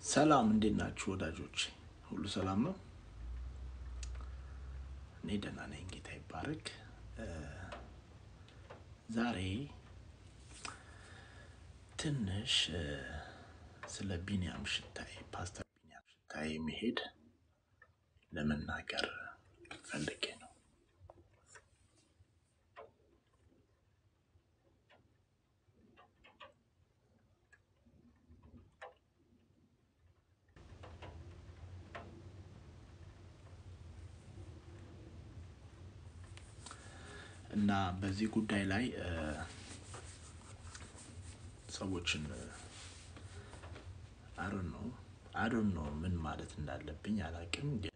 ሰላም እንዴት ናችሁ ወዳጆች? ሁሉ ሰላም ነው? እኔ ደህና ነኝ፣ ጌታ ይባረክ። ዛሬ ትንሽ እ፣ ስለ ቢንያም ሽታይ ፓስተር ቢንያም ሽታይ መሄድ ለመናገር ፈልጌ ነው። እና በዚህ ጉዳይ ላይ እ፣ ሰዎችን አሮን ነው አሮን ነው ምን ማለት እንዳለብኝ አላውቅም፣ ግን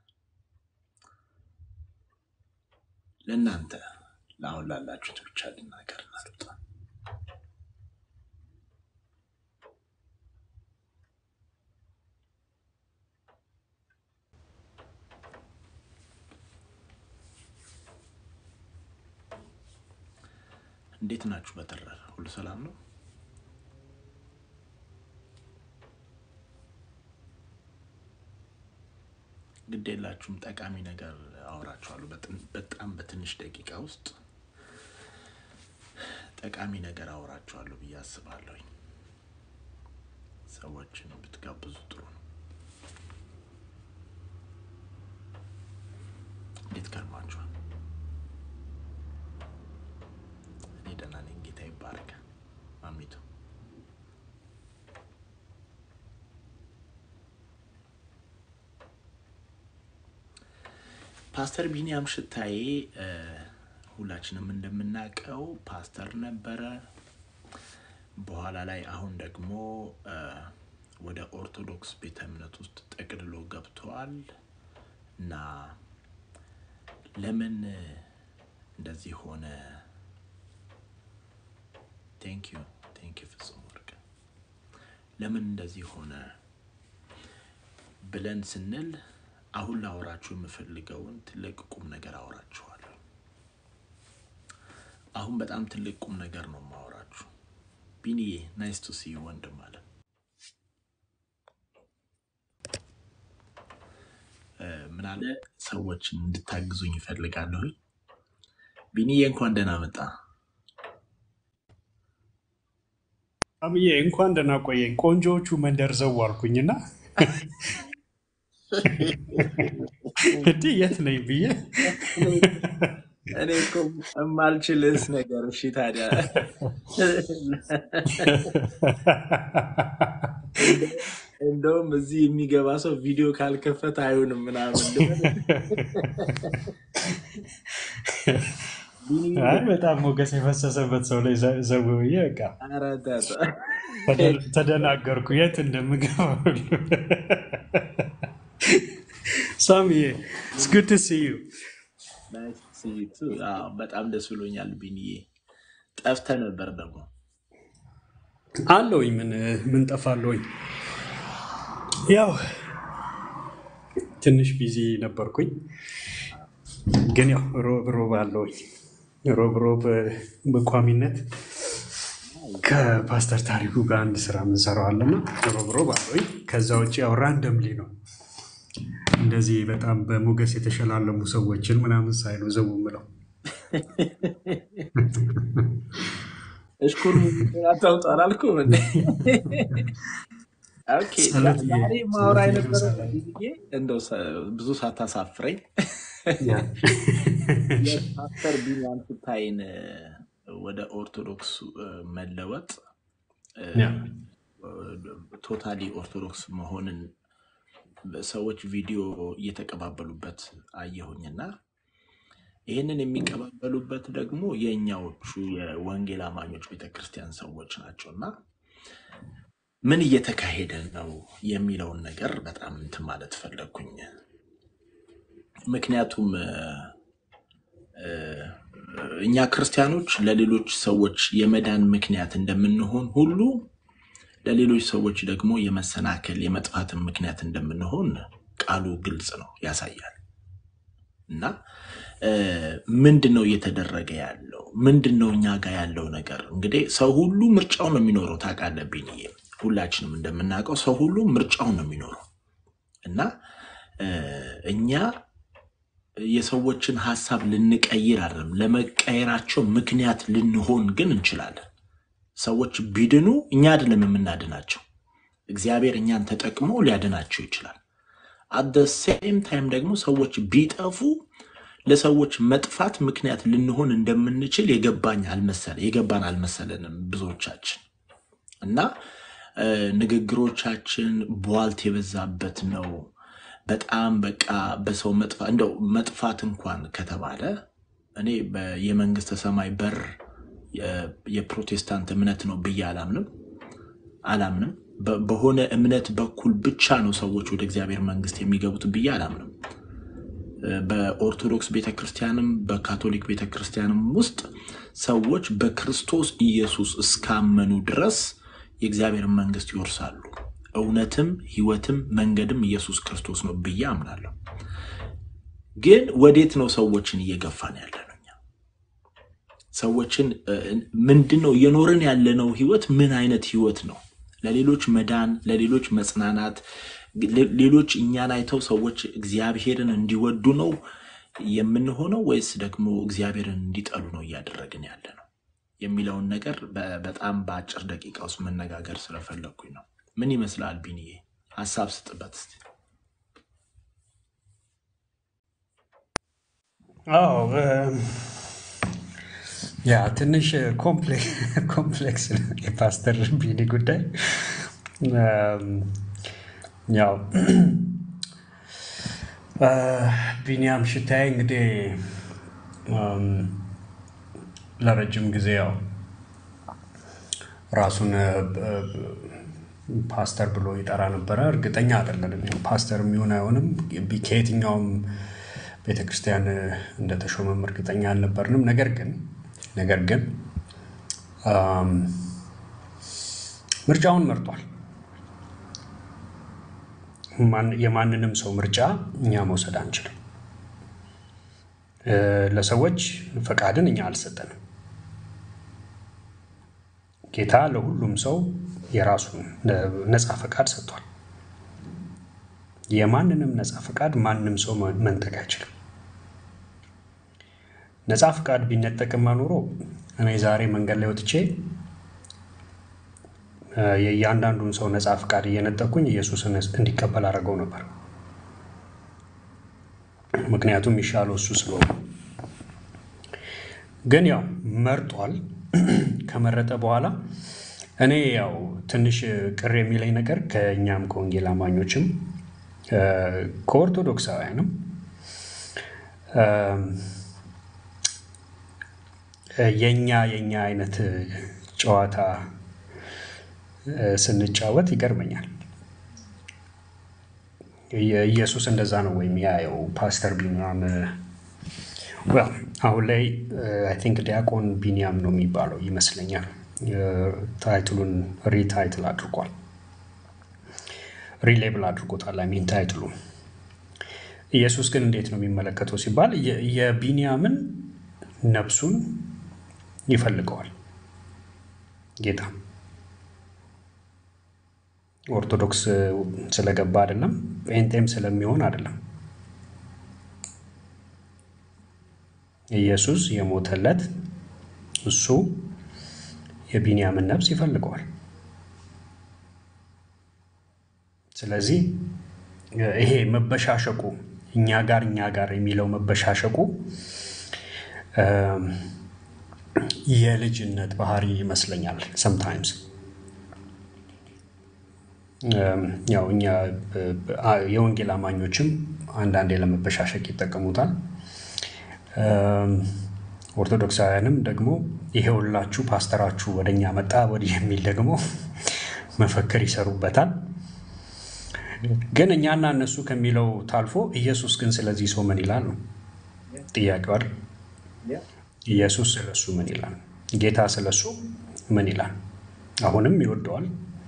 ለእናንተ ለአሁን ላላችሁት ብቻ ልናገር ናልጣ እንዴት ናችሁ? በተረፈ ሁሉ ሰላም ነው? ግድ የላችሁም። ጠቃሚ ነገር አወራችኋለሁ። በጥን- በጣም በትንሽ ደቂቃ ውስጥ ጠቃሚ ነገር አወራችኋለሁ ብዬ አስባለሁኝ። ሰዎችን ብትጋብዙ ጥሩ ነው። እንዴት ከርማችኋል? እኔ ደህና ነኝ። ጌታ ይባረክ። ማሚቱ ፓስተር ቢንያም ሽታዬ እ፣ ሁላችንም እንደምናውቀው ፓስተር ነበረ። በኋላ ላይ አሁን ደግሞ እ፣ ወደ ኦርቶዶክስ ቤተ እምነት ውስጥ ጠቅልሎ ገብተዋል እና ለምን እንደዚህ ሆነ? ቴንክ ዩ ቴንክ ዩ ፍጹም ወርቅ ለምን እንደዚህ ሆነ ብለን ስንል አሁን ላወራችሁ የምፈልገውን ትልቅ ቁም ነገር አወራችኋለሁ። አሁን በጣም ትልቅ ቁም ነገር ነው የማወራችሁ። ቢኒዬ ናይስ ቱ ሲ ወንድም አለ እ፣ ምን አለ ሰዎችን እንድታግዙኝ ይፈልጋለሁ። ቢኒዬ እንኳን ደህና መጣ። አብዬ እንኳን ደህና ቆየኝ። ቆንጆዎቹ መንደር ዘው አልኩኝና እንዲህ የት ነኝ ብዬ እኔ እኮ የማልችልስ ነገር እሺ፣ ታዲያ እንደውም እዚህ የሚገባ ሰው ቪዲዮ ካልከፈተ አይሆንም ምናምን ልበል። ቢኒ አይ በጣም ሞገስ የፈሰሰበት ሰው ላይ ዘ- ዘው ብዬ በቃ ኧረ ተው። ተደ- ተደናገርኩ የት እንደምገባ ሁሉ። ሳምዬ it's good to see you። ናይስ ቱ ሲ ዩ ቱ። አዎ፣ በጣም ደስ ብሎኛል ቢኒዬ። ጠፍተህ ነበር ደግሞ አለውኝ ምን ምን ጠፋለሁኝ። ያው ትንሽ ቢዚ ነበርኩኝ፣ ግን ያው ሮብ ሮብ አለውኝ ሮብ ሮብ በቋሚነት ከፓስተር ታሪኩ ጋር አንድ ስራ የምንሰራው አለና ሮብ ሮብ አለውኝ። ከዛ ውጭ ያው ራንደምሊ ነው እንደዚህ በጣም በሞገስ የተሸላለሙ ሰዎችን ምናምን ሳይሉ ዘው ምለው እሽኩር ሙዚቃ ታውጣ አላልኩም እንዴ? ኦኬ ጸሎት ዛ- እየ- ዛሬ ማውራ ጸሎት የነበረ እየበዛልኝ ጊዜ እንደው ሰ- ብዙ ሳታሳፍረኝ ያ የፓስተር ቢንያም ሽታይን እ፣ ወደ ኦርቶዶክስ እ፣ መለወጥ ያ ቶታሊ ኦርቶዶክስ መሆንን ሰዎች ቪዲዮ እየተቀባበሉበት አየሁኝና ይህንን የሚቀባበሉበት ደግሞ የእኛዎቹ የወንጌል አማኞች ቤተክርስቲያን ሰዎች ናቸው እና ምን እየተካሄደ ነው የሚለውን ነገር በጣም እንትን ማለት ፈለግኩኝ። ምክንያቱም እ፣ እ፣ እኛ ክርስቲያኖች ለሌሎች ሰዎች የመዳን ምክንያት እንደምንሆን ሁሉ ለሌሎች ሰዎች ደግሞ የመሰናከል የመጥፋትን ምክንያት እንደምንሆን ቃሉ ግልጽ ነው፣ ያሳያል። እና እ፣ ምንድን ነው እየተደረገ ያለው? ምንድን ነው እኛ ጋር ያለው ነገር? እንግዲህ ሰው ሁሉ ምርጫው ነው የሚኖረው ታውቃለህ ቢንዬ። ሁላችንም እንደምናውቀው ሰው ሁሉ ምርጫውን ነው የሚኖረው እና እ፣ እኛ የሰዎችን ሀሳብ ልንቀይር አይደለም፣ ለመቀየራቸው ምክንያት ልንሆን ግን እንችላለን። ሰዎች ቢድኑ እኛ አይደለም የምናድናቸው፣ እግዚአብሔር እኛን ተጠቅሞ ሊያድናቸው ይችላል። አት ሴም ታይም ደግሞ ሰዎች ቢጠፉ ለሰዎች መጥፋት ምክንያት ልንሆን እንደምንችል የገባኝ አልመሰለ የገባን አልመሰለንም ብዙዎቻችን እና እ፣ ንግግሮቻችን ቧልት የበዛበት ነው። በጣም በቃ በሰው መጥፋት እንደው መጥፋት እንኳን ከተባለ እኔ በ- የመንግስተ ሰማይ በር የ- የፕሮቴስታንት እምነት ነው ብዬ አላምንም አላምንም። በ- በሆነ እምነት በኩል ብቻ ነው ሰዎች ወደ እግዚአብሔር መንግስት የሚገቡት ብዬ አላምንም። እ፣ በኦርቶዶክስ ቤተክርስቲያንም በካቶሊክ ቤተክርስቲያንም ውስጥ ሰዎች በክርስቶስ ኢየሱስ እስካመኑ ድረስ የእግዚአብሔርን መንግስት ይወርሳሉ። እውነትም ህይወትም መንገድም ኢየሱስ ክርስቶስ ነው ብዬ አምናለሁ። ግን ወዴት ነው ሰዎችን እየገፋን ያለ ነው? እኛ ሰዎችን እ፣ ምንድን ነው እየኖርን ያለነው ህይወት ምን አይነት ህይወት ነው? ለሌሎች መዳን፣ ለሌሎች መጽናናት፣ ሌ- ሌሎች እኛን አይተው ሰዎች እግዚአብሔርን እንዲወዱ ነው የምንሆነው ወይስ ደግሞ እግዚአብሔርን እንዲጠሉ ነው እያደረግን ያለ ነው የሚለውን ነገር በ- በጣም በአጭር ደቂቃ ውስጥ መነጋገር ስለፈለግኩኝ ነው። ምን ይመስላል ቢንዬ? ሀሳብ ስጥበት እስቲ። አዎ እም፣ ያ ትንሽ ኮምፕሌክስ ነው የፓስተር ቢኒ ጉዳይ። እም፣ ያው እ፣ ቢኒያም ሽታዬ እንግዲህ እም፣ ለረጅም ጊዜ ያው ራሱን እ፣ እ፣ ፓስተር ብሎ ይጠራ ነበረ። እርግጠኛ አይደለንም ያው ፓስተር የሚሆን አይሆንም። ቢ- ከየትኛውም ቤተክርስቲያን እ፣ እንደተሾመም እርግጠኛ አልነበርንም። ነገር ግን ነገር ግን እም፣ ምርጫውን መርጧል። ማን- የማንንም ሰው ምርጫ እኛ መውሰድ አንችልም። እ፣ ለሰዎች ፈቃድን እኛ አልሰጠንም። ጌታ ለሁሉም ሰው የራሱን ነፃ ፈቃድ ሰጥቷል። የማንንም ነፃ ፈቃድ ማንም ሰው መ- መንጠቅ አይችልም። ነፃ ፈቃድ ቢነጠቅማ ኖሮ እኔ ዛሬ መንገድ ላይ ወጥቼ እ፣ የእያንዳንዱን ሰው ነፃ ፈቃድ እየነጠቅኩኝ ኢየሱስን እንዲቀበል አድርገው ነበር። ምክንያቱም ይሻለው እሱ ስለሆነ። ግን ያው መርጧል። ከመረጠ በኋላ እኔ ያው ትንሽ ቅር የሚለኝ ነገር ከእኛም ከወንጌል አማኞችም እ፣ ከኦርቶዶክሳውያንም እ፣ የኛ የኛ አይነት ጨዋታ እ፣ ስንጫወት ይገርመኛል። የ- ኢየሱስ እንደዛ ነው ወይም ያየው ፓስተር ቢኒያም well አሁን ላይ አይ ቲንክ ዲያቆን ቢኒያም ነው የሚባለው ይመስለኛል። እ፣ ታይትሉን ሪታይትል አድርጓል፣ ሪሌብል አድርጎታል። አይ ሚን ታይትሉ ኢየሱስ ግን እንዴት ነው የሚመለከተው ሲባል የ- የቢንያምን ነፍሱን ይፈልገዋል ጌታ። ኦርቶዶክስ ስለገባ አይደለም፣ ጴንጤም ስለሚሆን አይደለም። ኢየሱስ የሞተለት እሱ የቢንያምን ነፍስ ይፈልገዋል። ስለዚህ ይሄ መበሻሸቁ እኛ ጋር እኛ ጋር የሚለው መበሻሸቁ እም፣ የልጅነት ባህሪ ይመስለኛል ሰምታይምስ ያው እኛ ብ- ብ- አ- የወንጌል አማኞችም አንዳንዴ ለመበሻሸቅ ይጠቀሙታል። እም፣ ኦርቶዶክሳውያንም ደግሞ ይሄውላችሁ ፓስተራችሁ ወደ እኛ መጣ ወዲህ የሚል ደግሞ መፈክር ይሰሩበታል። ግን እኛና እነሱ ከሚለው ታልፎ ኢየሱስ ግን ስለዚህ ሰው ምን ይላል ነው ጥያቄው አይደል? ኢየሱስ ስለሱ ምን ይላል? ጌታ ስለሱ ምን ይላል? አሁንም ይወደዋል።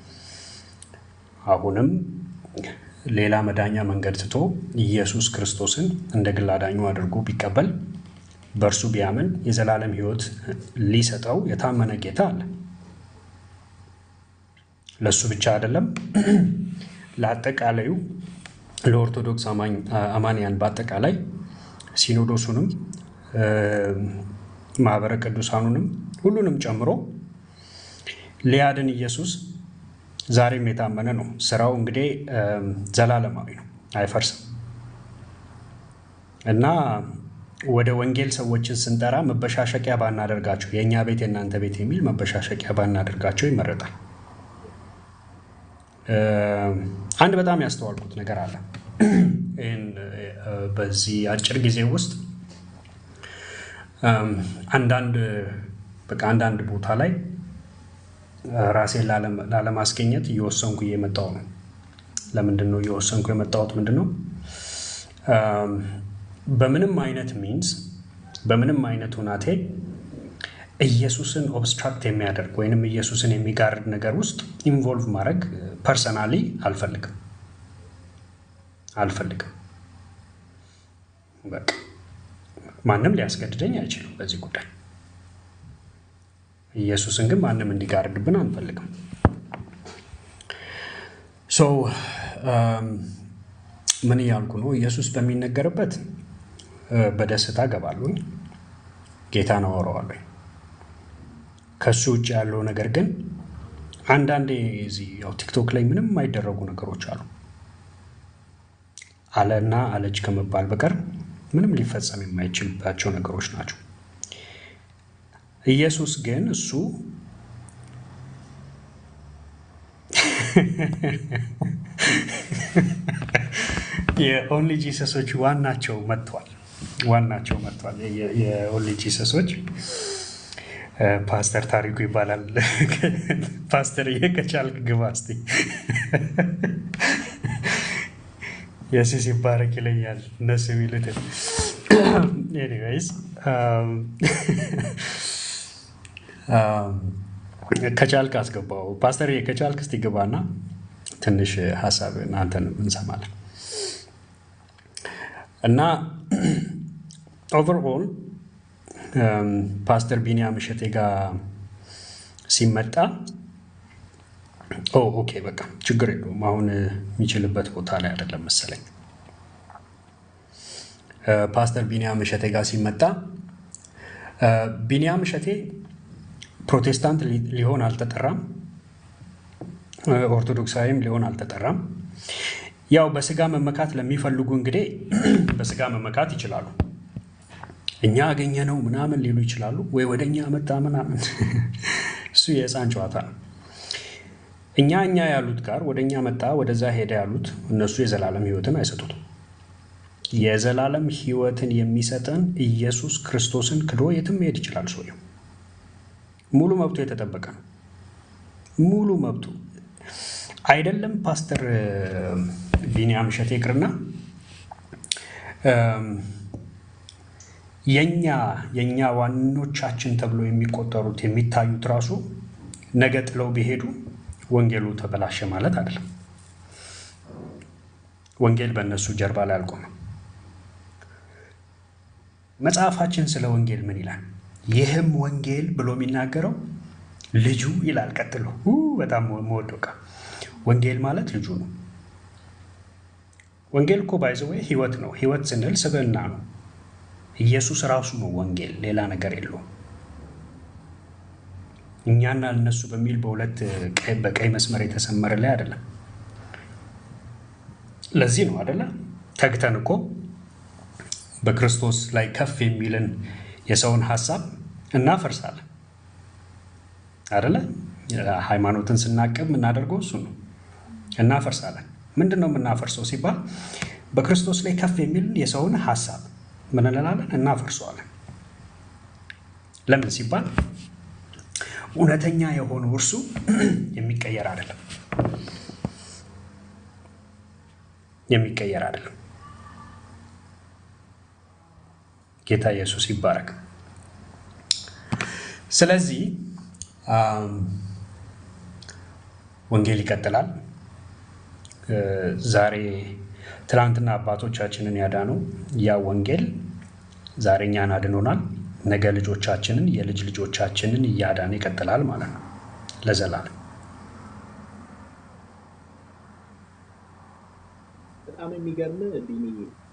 አሁንም ሌላ መዳኛ መንገድ ትቶ ኢየሱስ ክርስቶስን እንደ ግል አዳኙ አድርጎ ቢቀበል በእርሱ ቢያምን የዘላለም ሕይወት ሊሰጠው የታመነ ጌታ አለ። ለእሱ ብቻ አይደለም፣ ለአጠቃላዩ ለኦርቶዶክስ አማንያን በአጠቃላይ ሲኖዶሱንም ማህበረ ቅዱሳኑንም ሁሉንም ጨምሮ ሊያድን ኢየሱስ ዛሬም የታመነ ነው። ስራው እንግዲህ ዘላለማዊ ነው፣ አይፈርስም እና ወደ ወንጌል ሰዎችን ስንጠራ መበሻሸቂያ ባናደርጋቸው፣ የእኛ ቤት የእናንተ ቤት የሚል መበሻሸቂያ ባናደርጋቸው ይመረጣል። አንድ በጣም ያስተዋልኩት ነገር አለ። ይህን በዚህ አጭር ጊዜ ውስጥ አንዳንድ በቃ አንዳንድ ቦታ ላይ ራሴን ላለማስገኘት እየወሰንኩ እየመጣሁ ነው። ለምንድን ነው እየወሰንኩ የመጣሁት? ምንድን ነው በምንም አይነት ሚንስ በምንም አይነት ሁናቴ ኢየሱስን ኦብስትራክት የሚያደርግ ወይንም ኢየሱስን የሚጋርድ ነገር ውስጥ ኢንቮልቭ ማድረግ ፐርሰናሊ አልፈልግም አልፈልግም። በቃ ማንም ሊያስገድደኝ አይችልም በዚህ ጉዳይ። ኢየሱስን ግን ማንም እንዲጋርድብን አንፈልግም። ሶ ምን እያልኩ ነው? ኢየሱስ በሚነገርበት በደስታ ገባለሁኝ፣ ጌታን አወራዋለሁ። ከሱ ውጭ ያለው ነገር ግን አንዳንዴ እዚህ ያው ቲክቶክ ላይ ምንም የማይደረጉ ነገሮች አሉ አለና አለች ከመባል በቀር ምንም ሊፈጸም የማይችልባቸው ነገሮች ናቸው። ኢየሱስ ግን እሱ የኦንሊ ጂሰሶች ዋናቸው መጥቷል። ዋናቸው መጥቷል። የኦንሊ ጂሰሶች ፓስተር ታሪኩ ይባላል። ፓስተር ከቻልክ ግባ እስኪ የሲስ ይባረክ ይለኛል እነሱ የሚሉትን ኤኒዌይስ ከቻልክ አስገባው። ፓስተር ከቻልክ እስቲ ግባና ትንሽ ሀሳብ አንተን እንሰማለን። እና ኦቨርኦል ፓስተር ቢኒያም እሸቴ ጋር ሲመጣ ኦኬ በቃ ችግር የለውም አሁን የሚችልበት ቦታ ላይ አይደለም መሰለኝ። ፓስተር ቢኒያም እሸቴ ጋር ሲመጣ ቢኒያም እሸቴ ፕሮቴስታንት ሊሆን አልተጠራም፣ ኦርቶዶክሳዊም ሊሆን አልተጠራም። ያው በስጋ መመካት ለሚፈልጉ እንግዲህ በስጋ መመካት ይችላሉ። እኛ አገኘ ነው ምናምን ሊሉ ይችላሉ፣ ወይ ወደ እኛ መጣ ምናምን። እሱ የህፃን ጨዋታ ነው። እኛ እኛ ያሉት ጋር ወደ እኛ መጣ ወደዛ ሄደ ያሉት እነሱ የዘላለም ህይወትን አይሰጡትም። የዘላለም ህይወትን የሚሰጠን ኢየሱስ ክርስቶስን ክዶ የትም መሄድ ይችላል። ሰውየው ሙሉ መብቱ የተጠበቀ ነው። ሙሉ መብቱ አይደለም። ፓስተር ቢኒያም እሸቴ ይቅርና የኛ የእኛ ዋኖቻችን ተብሎ የሚቆጠሩት የሚታዩት ራሱ ነገ ጥለው ቢሄዱ ወንጌሉ ተበላሸ ማለት አይደለም። ወንጌል በእነሱ ጀርባ ላይ አልቆመም። መጽሐፋችን ስለ ወንጌል ምን ይላል? ይህም ወንጌል ብሎ የሚናገረው ልጁ ይላል። ቀጥሎ በጣም መወደው ቃል ወንጌል ማለት ልጁ ነው። ወንጌል እኮ ባይዘወይ ህይወት ነው። ህይወት ስንል ስብዕና ነው። ኢየሱስ ራሱ ነው ወንጌል፣ ሌላ ነገር የለውም። እኛና እነሱ በሚል በሁለት በቀይ መስመር የተሰመረ ላይ አይደለም። ለዚህ ነው አደለ ተግተን እኮ በክርስቶስ ላይ ከፍ የሚልን የሰውን ሀሳብ እናፈርሳለን አደለ። ሃይማኖትን ስናቅብ የምናደርገው እሱ ነው፣ እናፈርሳለን። ምንድን ነው የምናፈርሰው ሲባል በክርስቶስ ላይ ከፍ የሚልን የሰውን ሀሳብ ምን እንላለን? እናፈርሰዋለን። ለምን ሲባል እውነተኛ የሆነው እርሱ የሚቀየር አይደለም፣ የሚቀየር አይደለም። ጌታ ኢየሱስ ይባረክ። ስለዚህ ወንጌል ይቀጥላል። ዛሬ ትናንትና አባቶቻችንን ያዳነው ያ ወንጌል ዛሬ እኛን አድኖናል። ነገ ልጆቻችንን የልጅ ልጆቻችንን እያዳነ ይቀጥላል ማለት ነው ለዘላለም። በጣም የሚገርም ቢኒ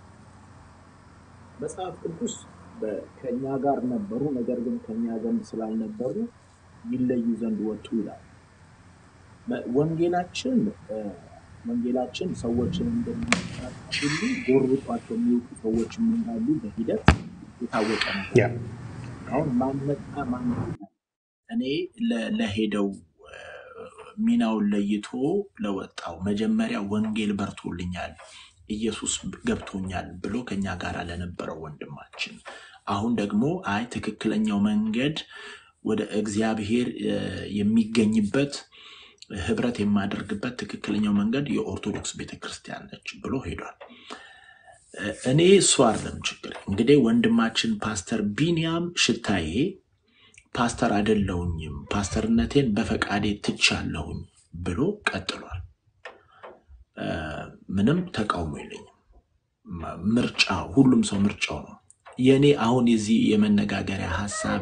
መጽሐፍ ቅዱስ በ- ከእኛ ጋር ነበሩ፣ ነገር ግን ከእኛ ዘንድ ስላልነበሩ ይለዩ ዘንድ ወጡ ይላል። መ- ወንጌላችን እ፣ ወንጌላችን ሰዎችን እንደሚመጣ ሁሉ ጎርብጧቸው የሚወጡ ሰዎችም እንዳሉ በሂደት የታወቀ ነገር ያ ነው። አሁን ማን መጣ ማን ሄደ? እኔ ለ- ለሄደው እ፣ ሚናውን ለይቶ ለወጣው መጀመሪያ ወንጌል በርቶልኛል ኢየሱስ ገብቶኛል ብሎ ከኛ ጋር ለነበረው ወንድማችን አሁን ደግሞ አይ ትክክለኛው መንገድ ወደ እግዚአብሔር እ፣ የሚገኝበት ህብረት የማደርግበት ትክክለኛው መንገድ የኦርቶዶክስ ቤተክርስቲያን ነች ብሎ ሄዷል። እ፣ እኔ እሱ አይደለም ችግር። እንግዲህ ወንድማችን ፓስተር ቢንያም ሽታዬ ፓስተር አይደለሁኝም ፓስተርነቴን በፈቃዴ ትቻለሁኝ ብሎ ቀጥሏል። እ፣ ምንም ተቃውሞ የለኝም። ም- ምርጫ ሁሉም ሰው ምርጫው ነው። የእኔ አሁን የዚህ የመነጋገሪያ ሀሳቤ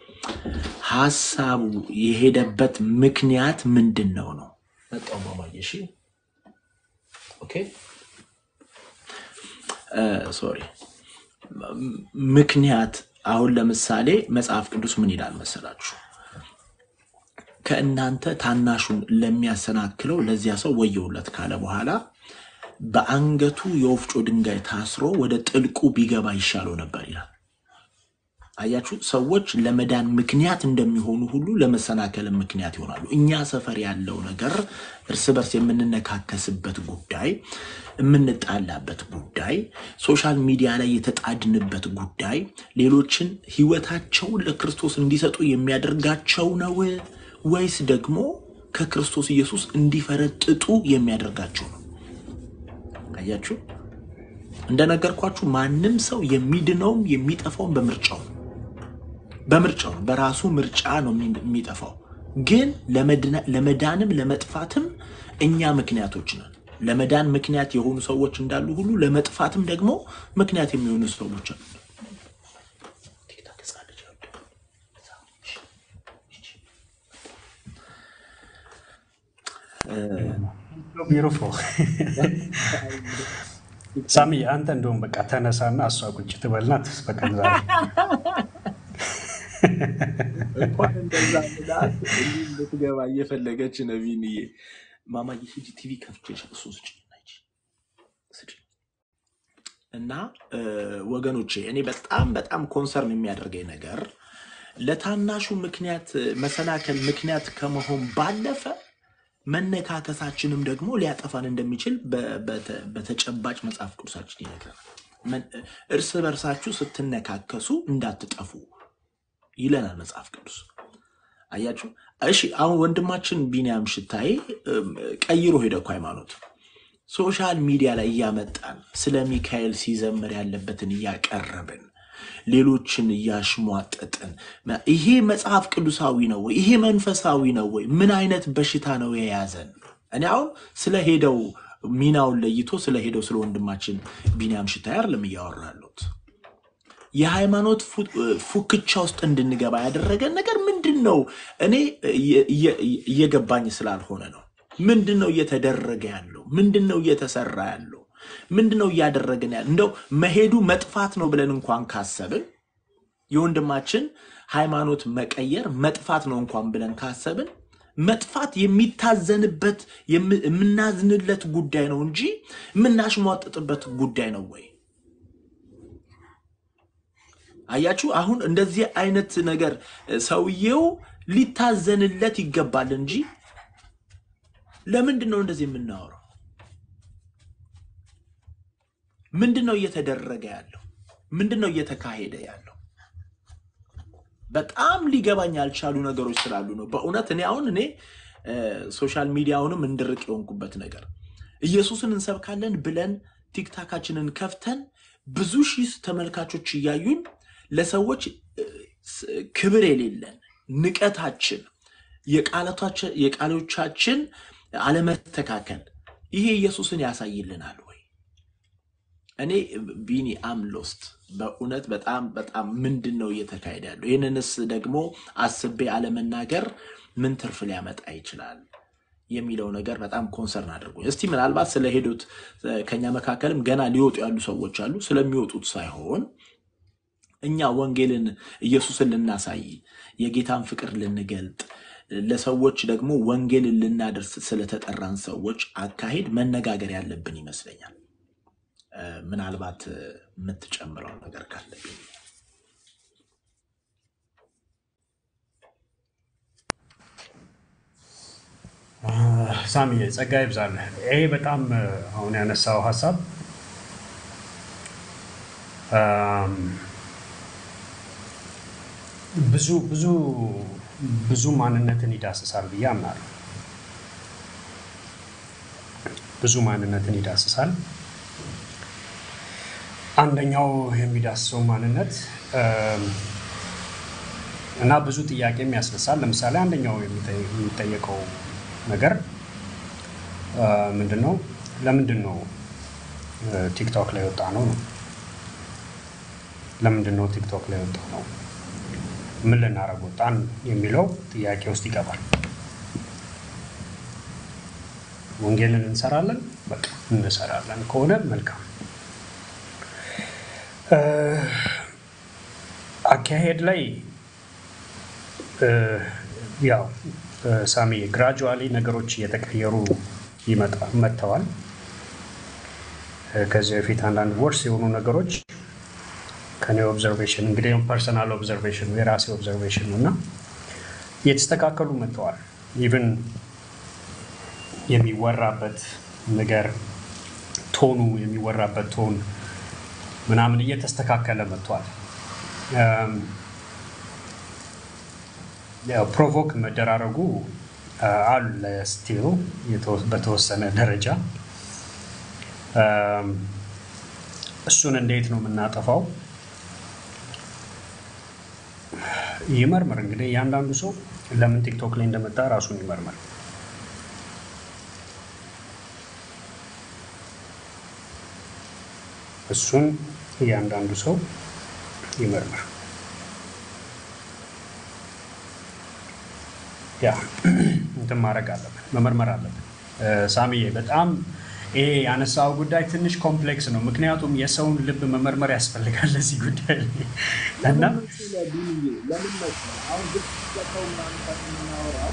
ሀሳቡ የሄደበት ምክንያት ምንድን ነው ነው መጣው ማማዬ እሺ ኦኬ ሶሪ ምክንያት አሁን ለምሳሌ መጽሐፍ ቅዱስ ምን ይላል መሰላችሁ ከእናንተ ታናሹን ለሚያሰናክለው ለዚያ ሰው ወየውለት ካለ በኋላ በአንገቱ የወፍጮ ድንጋይ ታስሮ ወደ ጥልቁ ቢገባ ይሻለው ነበር ይላል አያችሁ ሰዎች ለመዳን ምክንያት እንደሚሆኑ ሁሉ ለመሰናከል ምክንያት ይሆናሉ። እኛ ሰፈር ያለው ነገር እርስ በርስ የምንነካከስበት ጉዳይ፣ የምንጣላበት ጉዳይ፣ ሶሻል ሚዲያ ላይ የተጣድንበት ጉዳይ ሌሎችን ሕይወታቸውን ለክርስቶስ እንዲሰጡ የሚያደርጋቸው ነው ወይስ ደግሞ ከክርስቶስ ኢየሱስ እንዲፈረጥጡ የሚያደርጋቸው ነው? አያችሁ እንደነገርኳችሁ ማንም ሰው የሚድነውም የሚጠፋውም በምርጫው ነው። በምርጫው ነው። በራሱ ምርጫ ነው የሚ- የሚጠፋው። ግን ለመድና- ለመዳንም ለመጥፋትም እኛ ምክንያቶች ነን። ለመዳን ምክንያት የሆኑ ሰዎች እንዳሉ ሁሉ ለመጥፋትም ደግሞ ምክንያት የሚሆኑ ሰዎች አሉ። ቢሩፎ ሳሚ አንተ እንደውም በቃ ተነሳና እሷ ቁጭ ትበልና ትስበቀን ዛሬ እንኳን እንደዛ ምላት እንዲህ ልትገባ እየፈለገች ነው። ቢንዬ ማማዬ ሂጂ ቲቪ ከፍቼ እሱ ስጭኝ እና ሂጂ ስጭኝ። እና እ፣ ወገኖቼ እኔ በጣም በጣም ኮንሰርን የሚያደርገኝ ነገር ለታናሹ ምክንያት መሰናከል ምክንያት ከመሆን ባለፈ መነካከሳችንም ደግሞ ሊያጠፋን እንደሚችል በ- በተ- በተጨባጭ መጽሐፍ ቅዱሳችን ይነግረናል። መን- እርስ በርሳችሁ ስትነካከሱ እንዳትጠፉ ይለናል መጽሐፍ ቅዱስ። አያችሁ። እሺ አሁን ወንድማችን ቢንያም ሽታዬ እም፣ ቀይሮ ሄደ እኮ ሃይማኖት ሶሻል ሚዲያ ላይ እያመጣን ስለ ሚካኤል ሲዘምር ያለበትን እያቀረብን ሌሎችን እያሽሟጠጥን መ- ይሄ መጽሐፍ ቅዱሳዊ ነው ወይ? ይሄ መንፈሳዊ ነው ወይ? ምን አይነት በሽታ ነው የያዘን? እኔ አሁን ስለ ሄደው ሚናውን ለይቶ ስለ ሄደው ስለ ወንድማችን ቢንያም ሽታዬ አይደለም እያወራ ያለሁት። የሃይማኖት ፉ- ፉክቻ ውስጥ እንድንገባ ያደረገን ነገር ምንድን ነው? እኔ እየ- እየ- እየገባኝ ስላልሆነ ነው። ምንድን ነው እየተደረገ ያለው? ምንድን ነው እየተሰራ ያለው? ምንድን ነው እያደረግን ያለው? እንደው መሄዱ መጥፋት ነው ብለን እንኳን ካሰብን የወንድማችን ሃይማኖት መቀየር መጥፋት ነው እንኳን ብለን ካሰብን መጥፋት የሚታዘንበት የም- የምናዝንለት ጉዳይ ነው እንጂ የምናሽሟጥጥበት ጉዳይ ነው ወይ? አያችሁ፣ አሁን እንደዚህ አይነት ነገር እ፣ ሰውየው ሊታዘንለት ይገባል እንጂ ለምንድን ነው እንደዚህ የምናወራው? ምንድን ነው እየተደረገ ያለው? ምንድን ነው እየተካሄደ ያለው? በጣም ሊገባኝ ያልቻሉ ነገሮች ስላሉ ነው። በእውነት እኔ አሁን እኔ እ፣ ሶሻል ሚዲያውንም እንድርቅ የሆንኩበት ነገር ኢየሱስን እንሰብካለን ብለን ቲክታካችንን ከፍተን ብዙ ሺህ ተመልካቾች እያዩን ለሰዎች እ፣ ስ- ክብር የሌለን ንቀታችን፣ የቃላቶቻ- የቃሎቻችን አለመተካከል ይሄ ኢየሱስን ያሳይልናል ወይ? እኔ ቢኒ አም ሎስት በእውነት በጣም በጣም ምንድን ነው እየተካሄደ ያለው? ይህንንስ ደግሞ አስቤ አለመናገር ምን ትርፍ ሊያመጣ ይችላል የሚለው ነገር በጣም ኮንሰርን አድርጎ እስቲ ምናልባት ስለሄዱት ከኛ መካከልም ገና ሊወጡ ያሉ ሰዎች አሉ። ስለሚወጡት ሳይሆን እኛ ወንጌልን ኢየሱስን ልናሳይ የጌታን ፍቅር ልንገልጥ ለሰዎች ደግሞ ወንጌልን ልናደርስ ስለተጠራን ሰዎች አካሄድ መነጋገር ያለብን ይመስለኛል። እ፣ ምናልባት እ፣ የምትጨምረው ነገር ካለብኝ ሳሚዬ ጸጋ ይብዛልህ። ይሄ በጣም እ፣ አሁን ያነሳው ሀሳብ አም፣ ብዙ ብዙ ብዙ ማንነትን ይዳስሳል ብዬ አምናለሁ። ብዙ ማንነትን ይዳስሳል። አንደኛው የሚዳስሰው ማንነት እም፣ እና ብዙ ጥያቄም ያስነሳል። ለምሳሌ አንደኛው የሚጠ- የሚጠየቀው ነገር አ፣ ምንድን ነው? ለምንድን ነው እ፣ ቲክቶክ ላይ ወጣ ነው ነው? ለምንድን ነው ቲክቶክ ላይ ወጣ ነው? ምን ልናደርግ ወጣን የሚለው ጥያቄ ውስጥ ይገባል። ወንጌልን እንሰራለን፣ በቃ እንሰራለን ከሆነ መልካም። እ፣ አካሄድ ላይ እ፣ ያው እ፣ ሳሚ ግራጁዋሊ ነገሮች እየተቀየሩ ይመጣ መጥተዋል። እ፣ ከዚህ በፊት አንዳንድ ወርስ የሆኑ ነገሮች ከኔ ኦብዘርቬሽን እንግዲህ ፐርሰናል ኦብዘርቬሽን የራሴ ኦብዘርቬሽን ነው እና እየተስተካከሉ መጥተዋል። ኢቭን የሚወራበት ነገር ቶኑ የሚወራበት ቶን ምናምን እየተስተካከለ መጥቷል። እም፣ ያው ፕሮቮክ መደራረጉ አ፣ አለ ስቲል በተወሰነ ደረጃ እም፣ እሱን እንዴት ነው የምናጠፋው? ይመርምር እንግዲህ እያንዳንዱ ሰው ለምን ቲክቶክ ላይ እንደመጣ ራሱን ይመርምር። እሱን እያንዳንዱ ሰው ይመርምር። ያ እንትን ማድረግ አለብን፣ መመርመር አለብን። እ፣ ሳሚዬ በጣም ይሄ ያነሳው ጉዳይ ትንሽ ኮምፕሌክስ ነው። ምክንያቱም የሰውን ልብ መመርመር ያስፈልጋል ለዚህ ጉዳይ ላይ እና ለምን መሰለህ ቢንዬ፣ ለምን መሰለህ አሁን ግድ ሰው ምናምን ከምናወራው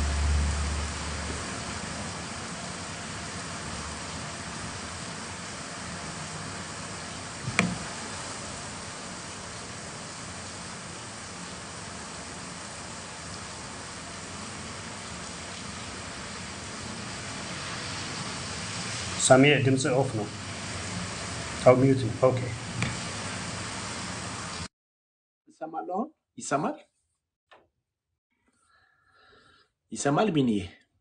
ሳሚዬ ድምፅ ኦፍ ነው። አው ሚዩት ነው። ኦኬ ይሰማል። አሁን ይሰማል፣ ይሰማል። ቢንዬ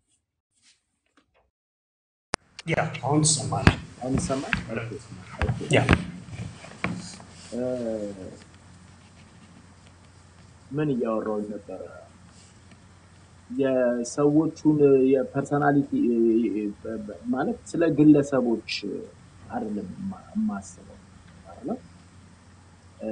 ያ አሁን ትሰማለህ? አሁን ይሰማል። ኦኬ። ያ እ፣ ምን እያወራሁኝ ነበረ? የሰዎቹን የፐርሰናሊቲ ማለት ስለ ግለሰቦች አይደለም የማ- የማስበው አይደለም እ፣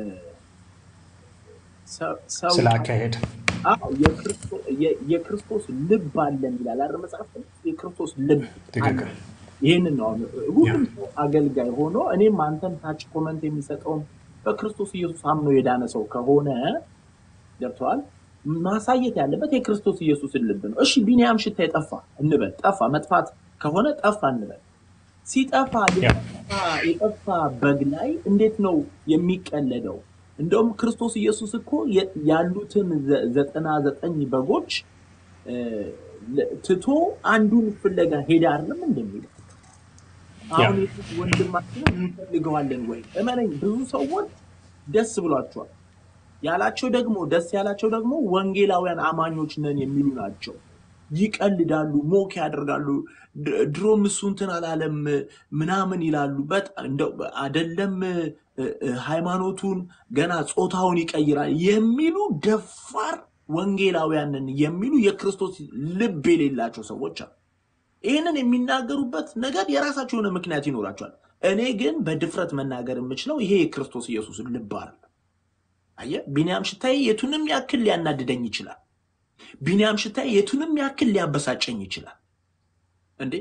ሰው ሰው ስለ አካሄድ አዎ የክርስቶ- የ- የክርስቶስ ልብ አለን ይላል አይደል መጽሐፍ ቅዱስ? የክርስቶስ ልብ አለ። ትክክል። ይህንን ነው አሁን ያ ሁሉም ሰው አገልጋይ ሆኖ እኔም አንተም ታች ኮመንት የሚሰጠውም በክርስቶስ ኢየሱስ አምኖ የዳነ ሰው ከሆነ ገብተዋል ማሳየት ያለበት የክርስቶስ ኢየሱስን ልብ ነው። እሺ ቢኒያም ሽታ የጠፋ እንበል፣ ጠፋ መጥፋት ከሆነ ጠፋ እንበል። ሲጠፋ ያ የጠፋ የጠፋ በግ ላይ እንዴት ነው የሚቀለደው? እንደውም ክርስቶስ ኢየሱስ እኮ የ- ያሉትን ዘ- ዘጠና ዘጠኝ በጎች እ፣ ለ- ትቶ አንዱን ፍለጋ ሄደ አይደለም እንደሚለው ያ አሁን የሱስ ወንድማችንን እንፈልገዋለን ወይ? እመነኝ ብዙ ሰዎች ደስ ብሏቸዋል። ያላቸው ደግሞ ደስ ያላቸው ደግሞ ወንጌላውያን አማኞች ነን የሚሉ ናቸው። ይቀልዳሉ፣ ሞክ ያደርጋሉ። ድ- ድሮም እሱ እንትን አላለም ምናምን ይላሉ። በጣም እንደው አደለም እ፣ እ፣ ሃይማኖቱን ገና ጾታውን ይቀይራል የሚሉ ደፋር ወንጌላውያንን የሚሉ የክርስቶስ ልብ የሌላቸው ሰዎች አሉ። ይህንን የሚናገሩበት ነገር የራሳቸው የሆነ ምክንያት ይኖራቸዋል። እኔ ግን በድፍረት መናገር የምችለው ይሄ የክርስቶስ ኢየሱስን ልብ አይደለም። አየህ፣ ቢንያም ሽታዬ የቱንም ያክል ሊያናድደኝ ይችላል። ቢንያም ሽታዬ የቱንም ያክል ሊያበሳጨኝ ይችላል። እንዴ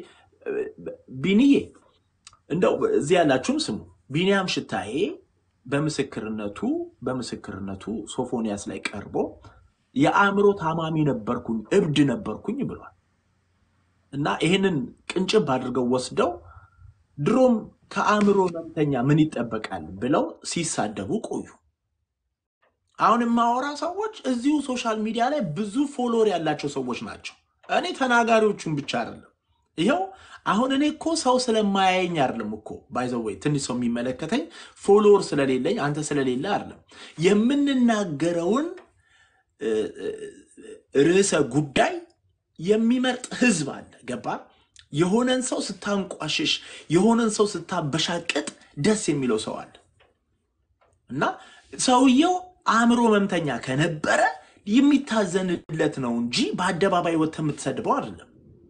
ቢኒዬ እንደው እዚህ ያላችሁም ስሙ። ቢኒያም ሽታዬ በምስክርነቱ በምስክርነቱ ሶፎንያስ ላይ ቀርቦ የአእምሮ ታማሚ ነበርኩኝ፣ እብድ ነበርኩኝ ብሏል። እና ይህንን ቅንጭብ አድርገው ወስደው ድሮም ከአእምሮ ህመምተኛ ምን ይጠበቃል ብለው ሲሳደቡ ቆዩ። አሁን የማወራ ሰዎች እዚሁ ሶሻል ሚዲያ ላይ ብዙ ፎሎወር ያላቸው ሰዎች ናቸው። እኔ ተናጋሪዎቹን ብቻ አይደለም። ይኸው አሁን እኔ እኮ ሰው ስለማያየኝ አይደለም እኮ ባይዘወይ ትንሽ ሰው የሚመለከተኝ ፎሎወር ስለሌለኝ አንተ ስለሌለ አይደለም። የምንናገረውን እ፣ እ፣ ርዕሰ ጉዳይ የሚመርጥ ህዝብ አለ። ገባ? የሆነን ሰው ስታንቋሽሽ፣ የሆነን ሰው ስታበሻቅጥ ደስ የሚለው ሰው አለ። እና ሰውየው አእምሮ ህመምተኛ ከነበረ የሚታዘንለት ነው እንጂ በአደባባይ ወጥተህ የምትሰድበው አይደለም።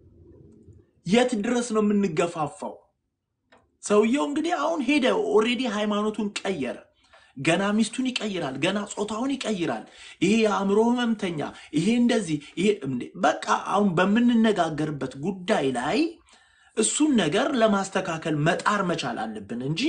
የት ድረስ ነው የምንገፋፋው? ሰውየው እንግዲህ አሁን ሄደ፣ ኦልሬዲ ሃይማኖቱን ቀየረ። ገና ሚስቱን ይቀይራል፣ ገና ጾታውን ይቀይራል። ይሄ የአእምሮ ህመምተኛ፣ ይሄ እንደዚህ፣ ይሄ እንዴ! በቃ አሁን በምንነጋገርበት ጉዳይ ላይ እሱን ነገር ለማስተካከል መጣር መቻል አለብን እንጂ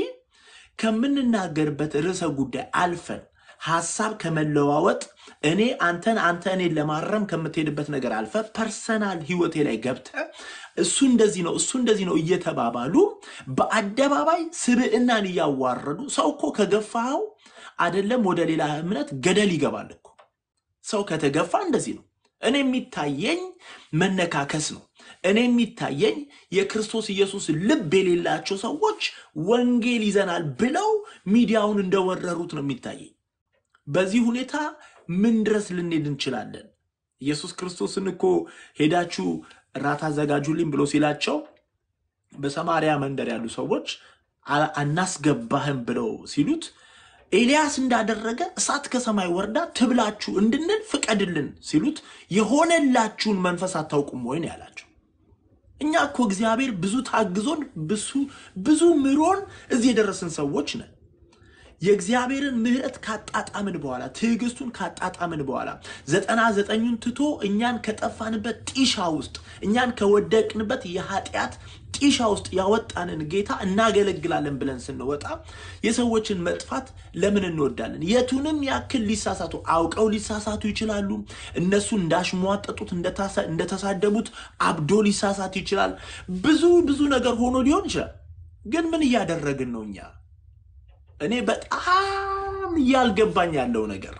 ከምንናገርበት ርዕሰ ጉዳይ አልፈን ሀሳብ ከመለዋወጥ እኔ አንተን አንተ እኔን ለማረም ከምትሄድበት ነገር አልፈ ፐርሰናል ህይወቴ ላይ ገብተ እሱ እንደዚህ ነው እሱ እንደዚህ ነው እየተባባሉ በአደባባይ ስብዕናን እያዋረዱ ሰው እኮ ከገፋኸው አይደለም ወደ ሌላ እምነት ገደል ይገባል እኮ። ሰው ከተገፋ እንደዚህ ነው። እኔ የሚታየኝ መነካከስ ነው። እኔ የሚታየኝ የክርስቶስ ኢየሱስ ልብ የሌላቸው ሰዎች ወንጌል ይዘናል ብለው ሚዲያውን እንደወረሩት ነው የሚታየኝ። በዚህ ሁኔታ ምን ድረስ ልንሄድ እንችላለን? ኢየሱስ ክርስቶስን እኮ ሄዳችሁ ራት አዘጋጁልኝ ብሎ ሲላቸው በሰማርያ መንደር ያሉ ሰዎች አ- አናስገባህም ብለው ሲሉት ኤልያስ እንዳደረገ እሳት ከሰማይ ወርዳ ትብላችሁ እንድንል ፍቀድልን ሲሉት የሆነላችሁን መንፈስ አታውቁም ወይ ነው ያላቸው። እኛ እኮ እግዚአብሔር ብዙ ታግዞን ብዙ ብዙ ምሮን እዚህ የደረስን ሰዎች ነን። የእግዚአብሔርን ምሕረት ካጣጣምን በኋላ ትዕግስቱን ካጣጣምን በኋላ ዘጠና ዘጠኙን ትቶ እኛን ከጠፋንበት ጢሻ ውስጥ እኛን ከወደቅንበት የኃጢአት ጢሻ ውስጥ ያወጣንን ጌታ እናገለግላለን ብለን ስንወጣ የሰዎችን መጥፋት ለምን እንወዳለን? የቱንም ያክል ሊሳሳቱ አውቀው ሊሳሳቱ ይችላሉ። እነሱ እንዳሽሟጠጡት እንደታሳ- እንደተሳደቡት አብዶ ሊሳሳት ይችላል። ብዙ ብዙ ነገር ሆኖ ሊሆን ይችላል። ግን ምን እያደረግን ነው እኛ? እኔ በጣም እያልገባኝ ያለው ነገር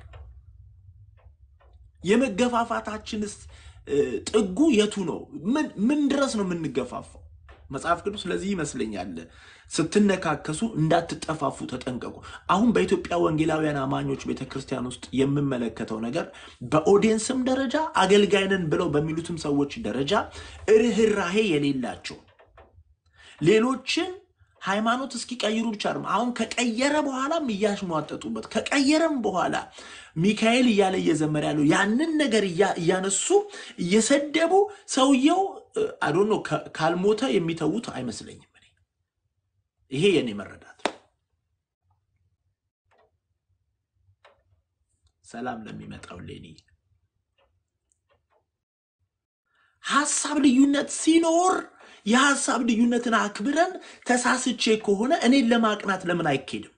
የመገፋፋታችንስ እ፣ ጥጉ የቱ ነው? ምን ምን ድረስ ነው የምንገፋፋው? መጽሐፍ ቅዱስ ለዚህ ይመስለኛል ስትነካከሱ እንዳትጠፋፉ ተጠንቀቁ። አሁን በኢትዮጵያ ወንጌላውያን አማኞች ቤተ ክርስቲያን ውስጥ የምመለከተው ነገር በኦዲየንስም ደረጃ አገልጋይነን ብለው በሚሉትም ሰዎች ደረጃ ርኅራሄ የሌላቸው ሌሎችን ሃይማኖት እስኪቀይሩ ብቻ ነው። አሁን ከቀየረ በኋላም እያሽሟጠጡበት ከቀየረም በኋላ ሚካኤል እያለ እየዘመረ ያለው ያንን ነገር እያ- እያነሱ እየሰደቡ ሰውየው አዶኖ ካልሞተ የሚተዉት አይመስለኝም። እኔ ይሄ የኔ መረዳት ነው። ሰላም ለሚመጣው ሌኒ ሀሳብ ልዩነት ሲኖር የሀሳብ ልዩነትን አክብረን ተሳስቼ ከሆነ እኔን ለማቅናት ለምን አይኬድም?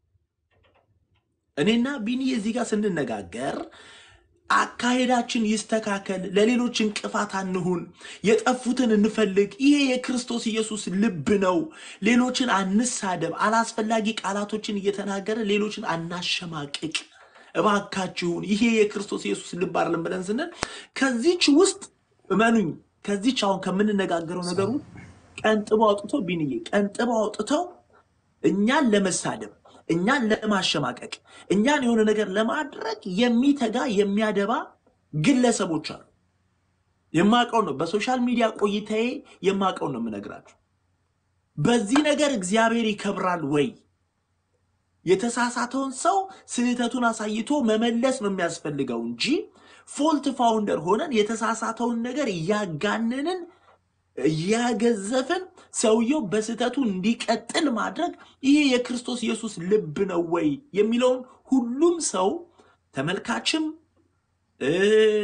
እኔና ቢኒ እዚህ ጋር ስንነጋገር አካሄዳችን ይስተካከል፣ ለሌሎች እንቅፋት አንሁን፣ የጠፉትን እንፈልግ። ይሄ የክርስቶስ ኢየሱስ ልብ ነው። ሌሎችን አንሳደብ፣ አላስፈላጊ ቃላቶችን እየተናገረ ሌሎችን አናሸማቅቅ። እባካችሁን ይሄ የክርስቶስ ኢየሱስ ልብ አይደለም ብለን ስንል ከዚች ውስጥ እመኑኝ ከዚች አሁን ከምንነጋገረው ነገሩ ቀንጥበው አውጥተው ቢንዬ ቀንጥበው አውጥተው እኛን ለመሳደብ እኛን ለማሸማቀቅ እኛን የሆነ ነገር ለማድረግ የሚተጋ የሚያደባ ግለሰቦች አሉ። የማውቀው ነው። በሶሻል ሚዲያ ቆይታዬ የማውቀው ነው የምነግራችሁ። በዚህ ነገር እግዚአብሔር ይከብራል ወይ? የተሳሳተውን ሰው ስህተቱን አሳይቶ መመለስ ነው የሚያስፈልገው እንጂ ፎልት ፋውንደር ሆነን የተሳሳተውን ነገር እያጋነንን እያገዘፍን ሰውየው በስህተቱ እንዲቀጥል ማድረግ ይሄ የክርስቶስ ኢየሱስ ልብ ነው ወይ የሚለውን ሁሉም ሰው ተመልካችም እ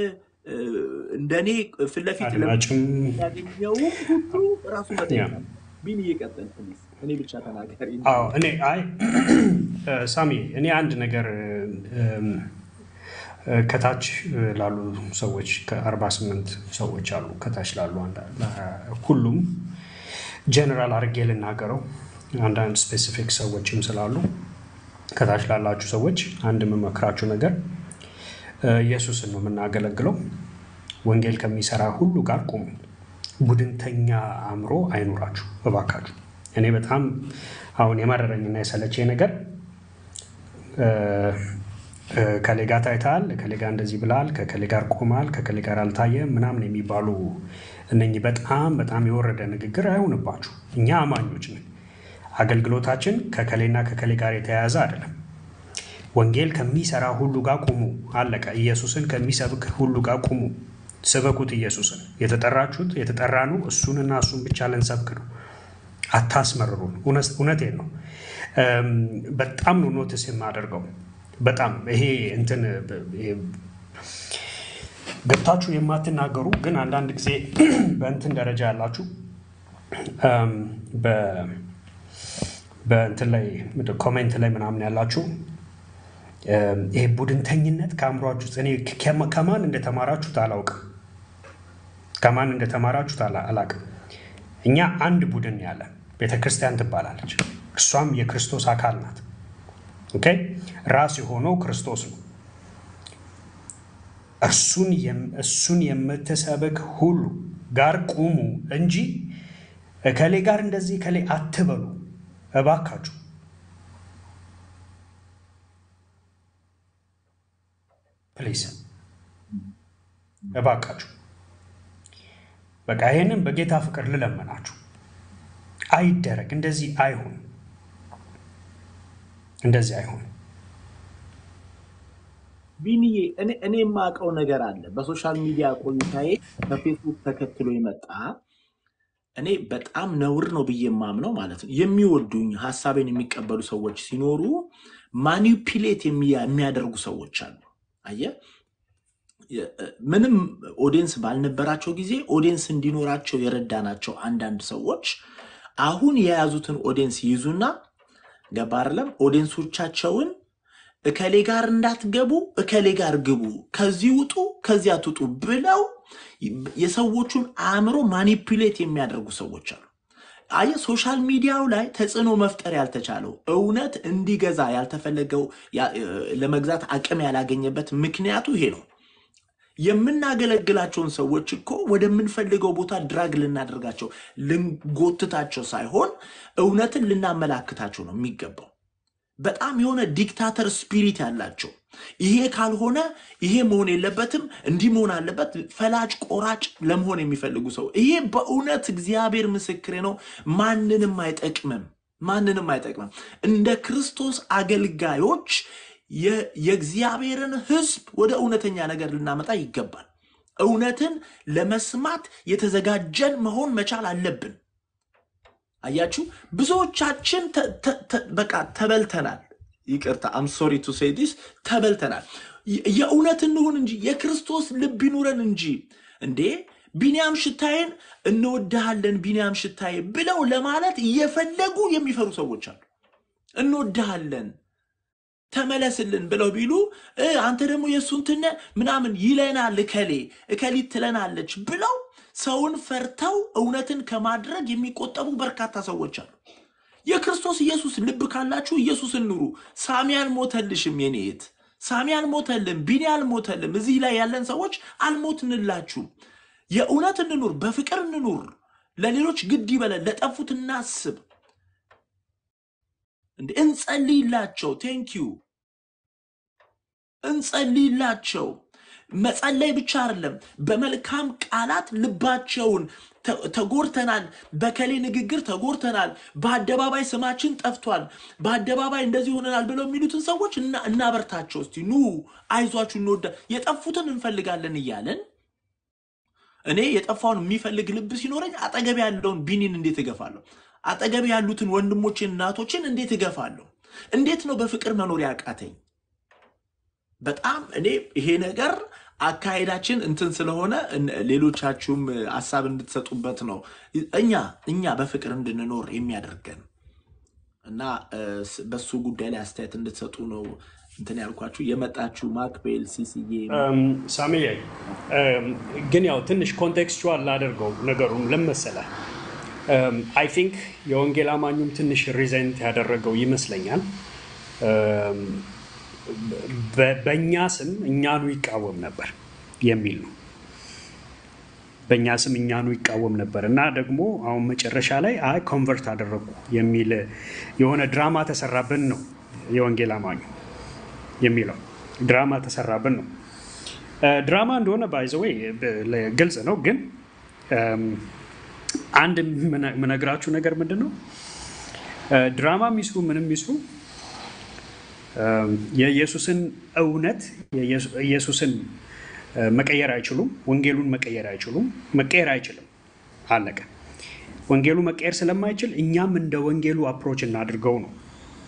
እ፣ እንደኔ ፊት ለፊት አድማጭም ለሚያገኘው ሁሉ ራሱ ያ መጠየቅ አለ። ቢን እየቀጠል ፕሊዝ፣ እኔ ብቻ ተናጋሪ እንጂ አዎ እኔ አይ እ፣ ሳሚ እኔ አንድ ነገር እም፣ እ፣ ከታች እ፣ ላሉ ሰዎች ከ48 ሰዎች አሉ ከታች ላሉ አንዳ- ላ- ሁሉም ጀነራል አድርጌ ልናገረው አንዳንድ ስፔሲፊክ ሰዎችም ስላሉ ከታች ላላችሁ ሰዎች አንድ የምመክራችሁ ነገር እ፣ ኢየሱስን ነው የምናገለግለው። ወንጌል ከሚሰራ ሁሉ ጋር ቁሙ። ቡድንተኛ አእምሮ አይኑራችሁ እባካችሁ። እኔ በጣም አሁን የመረረኝና የሰለቸኝ ነገር እ፣ እ፣ ከሌ ጋር ታይተሃል፣ ከሌ ጋር እንደዚህ ብላል፣ ከከሌ ጋር ቆማል፣ ከከሌ ጋር አልታየም ምናምን የሚባሉ እነኚህ በጣም በጣም የወረደ ንግግር አይሆንባችሁ። እኛ አማኞች ነን። አገልግሎታችን ከከሌና ከከሌ ጋር የተያያዘ አይደለም። ወንጌል ከሚሰራ ሁሉ ጋር ቁሙ። አለቀ። ኢየሱስን ከሚሰብክ ሁሉ ጋር ቁሙ። ስበኩት ኢየሱስን። የተጠራችሁት የተጠራኑ እሱንና እሱን ብቻ ልንሰብክ ነው። አታስመርሩን። እውነት- እውነቴን ነው። እም፣ በጣም ነው ኖትስ የማደርገው። በጣም ይሄ እንትን ይሄ ገብታችሁ የማትናገሩ ግን አንዳንድ ጊዜ በእንትን ደረጃ ያላችሁ እም፣ በ- በእንትን ላይ ምንድን ነው ኮሜንት ላይ ምናምን ያላችሁ እም፣ ይሄ ቡድንተኝነት ከአእምሯችሁ ውስጥ እኔ ከማ- ከማን እንደተማራችሁት አላውቅም። ከማን እንደተማራችሁት አላ- አላውቅም። እኛ አንድ ቡድን ያለ ቤተ ክርስቲያን ትባላለች። እርሷም የክርስቶስ አካል ናት። ኦኬ ራስ የሆነው ክርስቶስ ነው። እርሱን የም- እሱን የምትሰብክ ሁሉ ጋር ቁሙ እንጂ እከሌ ጋር እንደዚህ እከሌ አትበሉ እባካችሁ። ፕሊዝ እባካችሁ። በቃ ይሄንን በጌታ ፍቅር ልለመናችሁ፣ አይደረግ። እንደዚህ አይሁን፣ እንደዚህ አይሁን። ቢንዬ እኔ እኔ የማውቀው ነገር አለ። በሶሻል ሚዲያ ቆይታዬ በፌስቡክ ተከትሎ የመጣ እኔ በጣም ነውር ነው ብዬ የማምነው ማለት ነው። የሚወዱኝ ሀሳቤን የሚቀበሉ ሰዎች ሲኖሩ ማኒፕሌት የሚያደርጉ ሰዎች አሉ። አየህ፣ የ- ምንም ኦዲየንስ ባልነበራቸው ጊዜ ኦዲየንስ እንዲኖራቸው የረዳናቸው አንዳንድ ሰዎች አሁን የያዙትን ኦዲየንስ ይይዙና ገባ አይደለም ኦዲየንሶቻቸውን እከሌ ጋር እንዳትገቡ እከሌ ጋር ግቡ፣ ከዚህ ውጡ፣ ከዚያ ትውጡ ብለው የሰዎቹን አእምሮ ማኒፕሌት የሚያደርጉ ሰዎች አሉ። አየ ሶሻል ሚዲያው ላይ ተጽዕኖ መፍጠር ያልተቻለው እውነት እንዲገዛ ያልተፈለገው ያ- ለመግዛት አቅም ያላገኘበት ምክንያቱ ይሄ ነው። የምናገለግላቸውን ሰዎች እኮ ወደምንፈልገው ቦታ ድራግ ልናደርጋቸው ልንጎትታቸው ሳይሆን እውነትን ልናመላክታቸው ነው የሚገባው። በጣም የሆነ ዲክታተር ስፒሪት ያላቸው ይሄ ካልሆነ ይሄ መሆን የለበትም እንዲህ መሆን አለበት፣ ፈላጭ ቆራጭ ለመሆን የሚፈልጉ ሰው ይሄ በእውነት እግዚአብሔር ምስክሬ ነው፣ ማንንም አይጠቅምም፣ ማንንም አይጠቅምም። እንደ ክርስቶስ አገልጋዮች የ- የእግዚአብሔርን ሕዝብ ወደ እውነተኛ ነገር ልናመጣ ይገባል። እውነትን ለመስማት የተዘጋጀን መሆን መቻል አለብን። አያችሁ ብዙዎቻችን ተ- ተ- ተ- በቃ ተበልተናል። ይቅርታ አም ሶሪ ቱ ሴይ ዲስ ተበልተናል። የ- የእውነት እንሁን እንጂ የክርስቶስ ልብ ይኑረን እንጂ እንዴ ቢንያም ሽታዬን እንወድሃለን ቢንያም ሽታዬ ብለው ለማለት እየፈለጉ የሚፈሩ ሰዎች አሉ። እንወድሃለን ተመለስልን ብለው ቢሉ እ አንተ ደግሞ የእሱን ትነ ምናምን ይለናል እከሌ እከሊት ትለናለች ብለው ሰውን ፈርተው እውነትን ከማድረግ የሚቆጠቡ በርካታ ሰዎች አሉ። የክርስቶስ ኢየሱስ ልብ ካላችሁ ኢየሱስን ኑሩ። ሳሚ አልሞተልሽም የኔ እህት፣ ሳሚ አልሞተልም፣ ቢኒ አልሞተልም። እዚህ ላይ ያለን ሰዎች አልሞትንላችሁም። የእውነት እንኑር፣ በፍቅር እንኑር፣ ለሌሎች ግድ ይበለን፣ ለጠፉት እናስብ፣ እንደ እንጸልይላቸው። ቴንኪዩ እንጸልይላቸው። መጸለይ ብቻ አይደለም፣ በመልካም ቃላት ልባቸውን ተ- ተጎድተናል፣ በከሌ ንግግር ተጎድተናል፣ በአደባባይ ስማችን ጠፍቷል፣ በአደባባይ እንደዚህ ሆነናል ብለው የሚሉትን ሰዎች እና- እናበርታቸው። እስቲ ኑ አይዟችሁ፣ እንወዳ የጠፉትን እንፈልጋለን እያለን እኔ የጠፋውን የሚፈልግ ልብ ሲኖረኝ አጠገብ ያለውን ቢኒን እንዴት እገፋለሁ? አጠገብ ያሉትን ወንድሞችን እናቶችን እንዴት እገፋለሁ? እንዴት ነው በፍቅር መኖር ያቃተኝ? በጣም እኔ ይሄ ነገር አካሄዳችን እንትን ስለሆነ እን- ሌሎቻችሁም ሀሳብ እንድትሰጡበት ነው እኛ እኛ በፍቅር እንድንኖር የሚያደርገን እና እ፣ ስ- በሱ ጉዳይ ላይ አስተያየት እንድትሰጡ ነው እንትን ያልኳችሁ። የመጣችሁ ማክቤል ሲሲዬ ሳሚዬ ግን ያው ትንሽ ኮንቴክስቹዋል ላደርገው ነገሩን ለመሰለ አይ ቲንክ የወንጌል አማኙም ትንሽ ሪዘንት ያደረገው ይመስለኛል። እም፣ በ- በእኛ ስም እኛኑ ይቃወም ነበር የሚል ነው። በእኛ ስም እኛኑ ይቃወም ነበር እና ደግሞ አሁን መጨረሻ ላይ አይ ኮንቨርት አደረጉ የሚል የሆነ ድራማ ተሰራብን ነው የወንጌል አማኙ የሚለው ድራማ ተሰራብን ነው። እ፣ ድራማ እንደሆነ ባይዘወይ ግልጽ ነው። ግን እም፣ አንድ የምነ- የምነግራችሁ ነገር ምንድን ነው እ፣ ድራማ የሚስሩ ምንም የሚስሩ እም፣ የኢየሱስን እውነት የኢየሱ- ኢየሱስን እ፣ መቀየር አይችሉም። ወንጌሉን መቀየር አይችሉም። መቀየር አይችልም። አለቀ። ወንጌሉ መቀየር ስለማይችል እኛም እንደ ወንጌሉ አፕሮች እናድርገው ነው።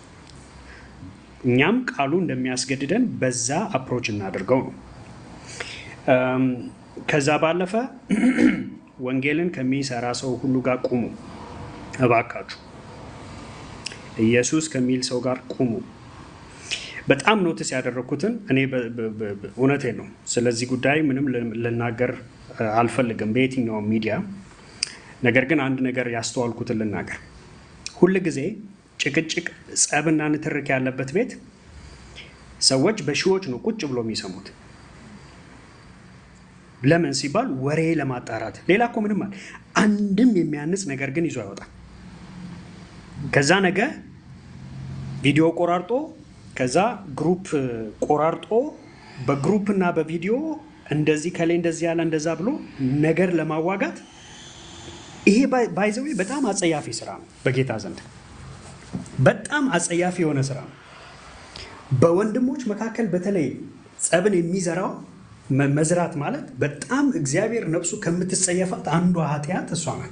እኛም ቃሉ እንደሚያስገድደን በዛ አፕሮች እናድርገው ነው። እም፣ ከዛ ባለፈ ወንጌልን ከሚሰራ ሰው ሁሉ ጋር ቁሙ እባካችሁ። ኢየሱስ ከሚል ሰው ጋር ቁሙ። በጣም ኖትስ ያደረግኩትን እኔ በ- በ- በ- በ- እውነቴን ነው። ስለዚህ ጉዳይ ምንም ል- ልናገር እ፣ አልፈልግም በየትኛውም ሚዲያ። ነገር ግን አንድ ነገር ያስተዋልኩትን ልናገር። ሁል ጊዜ ጭቅጭቅ፣ ጸብና ንትርክ ያለበት ቤት ሰዎች በሺዎች ነው ቁጭ ብሎ የሚሰሙት። ለምን ሲባል ወሬ ለማጣራት። ሌላ እኮ ምንም አለ አንድም የሚያንጽ ነገር ግን ይዞ አይወጣም። ከዛ ነገ ቪዲዮ ቆራርጦ ከዛ ግሩፕ ቆራርጦ በግሩፕ እና በቪዲዮ እንደዚህ ከላይ እንደዚህ ያለ እንደዛ ብሎ ነገር ለማዋጋት ይሄ ባይዘዌ በጣም አጸያፊ ስራ ነው በጌታ ዘንድ በጣም አጸያፊ የሆነ ስራ ነው። በወንድሞች መካከል በተለይ ጸብን የሚዘራው መ- መዝራት ማለት በጣም እግዚአብሔር ነፍሱ ከምትጸየፋት አንዷ ኃጢአት እሷ ናት።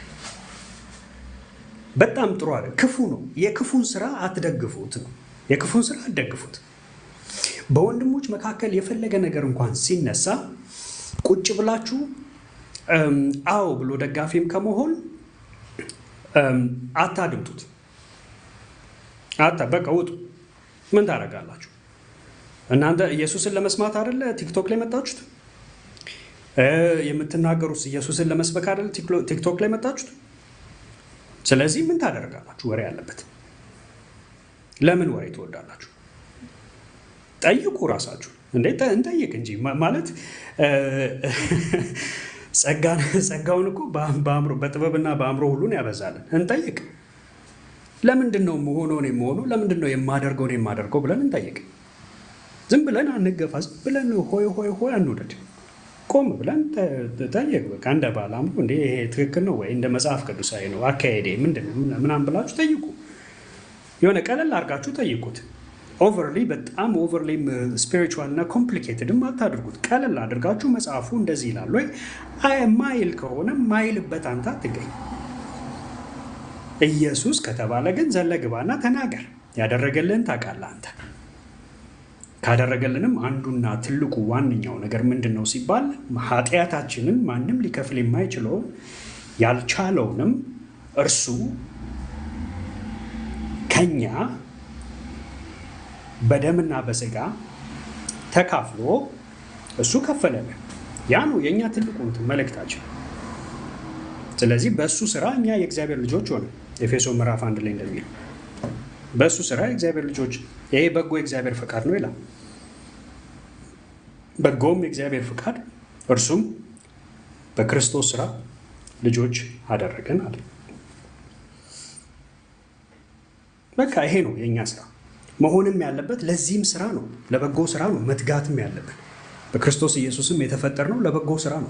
በጣም ጥሩ አለ። ክፉ ነው። የክፉን ስራ አትደግፉት ነው። የክፉን ስራ አትደግፉት። በወንድሞች መካከል የፈለገ ነገር እንኳን ሲነሳ ቁጭ ብላችሁ እም፣ አዎ ብሎ ደጋፊም ከመሆን እም፣ አታድምጡት። አታ በቃ ውጡ። ምን ታደርጋላችሁ እናንተ? ኢየሱስን ለመስማት አይደለ ቲክቶክ ላይ መጣችሁት? እ፣ የምትናገሩት ኢየሱስን ለመስበክ አይደለ ቲክሎ- ቲክቶክ ላይ መጣችሁት? ስለዚህ ምን ታደርጋላችሁ? ወሬ ያለበት ለምን ወሬ ትወዳላችሁ? ጠይቁ ራሳችሁ። እንዴ ጠ- እንጠይቅ እንጂ ማ- ማለት እ፣ ጸጋን ጸጋውን እኮ በአም- በአእምሮ በጥበብና በአእምሮ ሁሉን ያበዛልን። እንጠይቅ። ለምንድን ነው መሆነውን የመሆኑ ለምንድን ነው የማደርገውን የማደርገው ብለን እንጠይቅ። ዝም ብለን አንገፋ። ዝም ብለን ሆይ ሆይ ሆይ አንውደድ። ቆም ብለን ተ- ጠይቅ። በቃ እንደ ባለ አእምሮ እንዴ ይሄ ትክክል ነው ወይ እንደ መጽሐፍ ቅዱሳዊ ነው አካሄዴ ምንድን ነው ምናምን ብላችሁ ጠይቁ። የሆነ ቀለል አድርጋችሁ ጠይቁት። ኦቨርሊ በጣም ኦቨርሊ ስፒሪቹዋል እና ኮምፕሊኬትድም አታድርጉት። ቀለል አድርጋችሁ መጽሐፉ እንደዚህ ይላል ወይ አይ ማይል ከሆነ ማይልበት አንተ አትገኝ። ኢየሱስ ከተባለ ግን ዘለ ግባና ተናገር። ያደረገልህን ታውቃለህ አንተ። ካደረገልንም አንዱና ትልቁ ዋነኛው ነገር ምንድን ነው ሲባል ኃጢአታችንን ማንም ሊከፍል የማይችለውን ያልቻለውንም እርሱ ከኛ በደምና በስጋ ተካፍሎ እሱ ከፈለልን። ያ ነው የእኛ ትልቁ እንትን መልእክታችን። ስለዚህ በእሱ ስራ እኛ የእግዚአብሔር ልጆች ሆነ ኤፌሶ ምዕራፍ አንድ ላይ እንደሚለው በእሱ ስራ የእግዚአብሔር ልጆች ይሄ በጎ የእግዚአብሔር ፈቃድ ነው ይላል። በጎም የእግዚአብሔር ፈቃድ እርሱም በክርስቶስ ስራ ልጆች አደረገን አለ። በቃ ይሄ ነው የእኛ ስራ መሆንም ያለበት ለዚህም ስራ ነው፣ ለበጎ ስራ ነው መትጋትም ያለብን። በክርስቶስ ኢየሱስም የተፈጠርነው ለበጎ ስራ ነው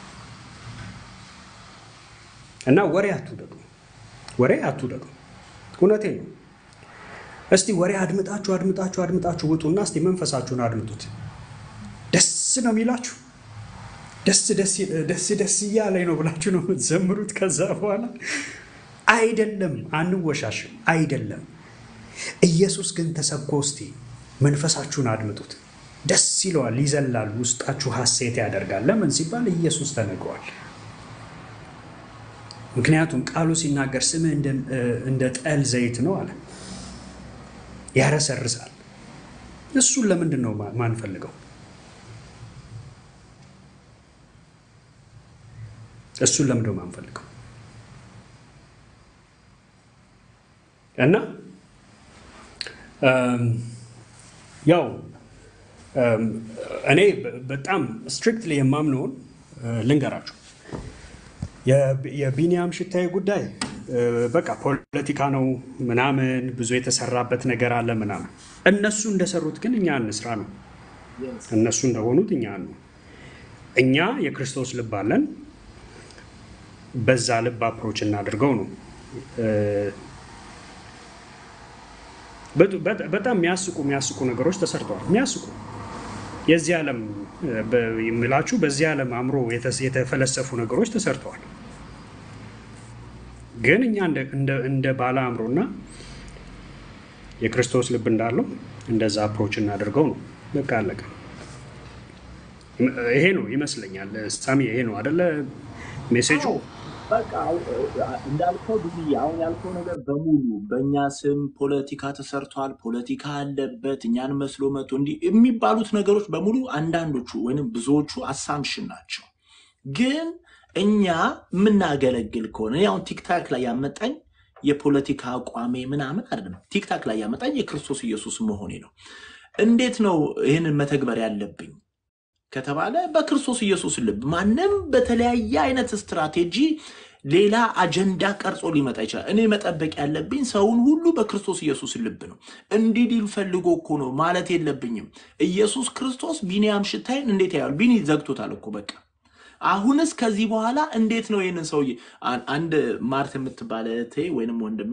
እና ወሬ አትውደዱ፣ ወሬ አትውደዱ። እውነቴን ነው። እስቲ ወሬ አድምጣችሁ አድምጣችሁ አድምጣችሁ ውጡና እስቲ መንፈሳችሁን አድምጡት። ደስ ነው የሚላችሁ ደስ ደስ ደስ እያለኝ ነው ብላችሁ ነው የምትዘምሩት። ከዛ በኋላ አይደለም፣ አንወሻሽም፣ አይደለም። ኢየሱስ ግን ተሰብኮ እስቲ መንፈሳችሁን አድምጡት። ደስ ይለዋል፣ ይዘላል፣ ውስጣችሁ ሐሴት ያደርጋል። ለምን ሲባል ኢየሱስ ተነግሯል። ምክንያቱም ቃሉ ሲናገር ስምህ እንደ ጠል ዘይት ነው አለ፣ ያረሰርሳል። እሱን ለምንድን ነው ማንፈልገው? እሱን ለምንድን ነው ማንፈልገው? እና ያው እኔ በጣም ስትሪክትሊ የማምነውን ልንገራችሁ። የቢኒያም ሽታዬ ጉዳይ በቃ ፖለቲካ ነው ምናምን፣ ብዙ የተሰራበት ነገር አለ ምናምን። እነሱ እንደሰሩት ግን እኛ እንስራ ነው። እነሱ እንደሆኑት እኛ ነው። እኛ የክርስቶስ ልብ አለን። በዛ ልብ አፕሮች እናድርገው ነው። በጣም የሚያስቁ የሚያስቁ ነገሮች ተሰርተዋል። የሚያስቁ የዚህ ዓለም የምላችሁ በዚህ ዓለም አእምሮ የተፈለሰፉ ነገሮች ተሰርተዋል። ግን እኛ እንደ ባለ አእምሮና የክርስቶስ ልብ እንዳለው እንደዛ አፕሮች እናደርገው ነው። በቃ አለቀ። ይሄ ነው ይመስለኛል። ሳሚ ይሄ ነው አደለ ሜሴጁ? በቃ እንዳልከው ብዙ አሁን ያልከው ነገር በሙሉ በእኛ ስም ፖለቲካ ተሰርቷል፣ ፖለቲካ አለበት፣ እኛን መስሎ መቶ እንዲህ የሚባሉት ነገሮች በሙሉ አንዳንዶቹ ወይም ብዙዎቹ አሳምሽን ናቸው። ግን እኛ የምናገለግል ከሆነ እኔ አሁን ቲክታክ ላይ ያመጣኝ የፖለቲካ አቋሜ ምናምን አይደለም። ቲክታክ ላይ ያመጣኝ የክርስቶስ ኢየሱስ መሆኔ ነው። እንዴት ነው ይህንን መተግበር ያለብኝ ከተባለ በክርስቶስ ኢየሱስ ልብ ማንም በተለያየ አይነት ስትራቴጂ ሌላ አጀንዳ ቀርጾ ሊመጣ ይችላል። እኔ መጠበቅ ያለብኝ ሰውን ሁሉ በክርስቶስ ኢየሱስ ልብ ነው። እንዲህ ሊል ፈልጎ እኮ ነው ማለት የለብኝም። ኢየሱስ ክርስቶስ ቢኒያም ሽታይን እንዴት ያያል? ቢኒ ዘግቶታል እኮ በቃ። አሁንስ ከዚህ በኋላ እንዴት ነው ይህንን ሰውዬ አንድ ማርት የምትባለ እህቴ ወይንም ወንድሜ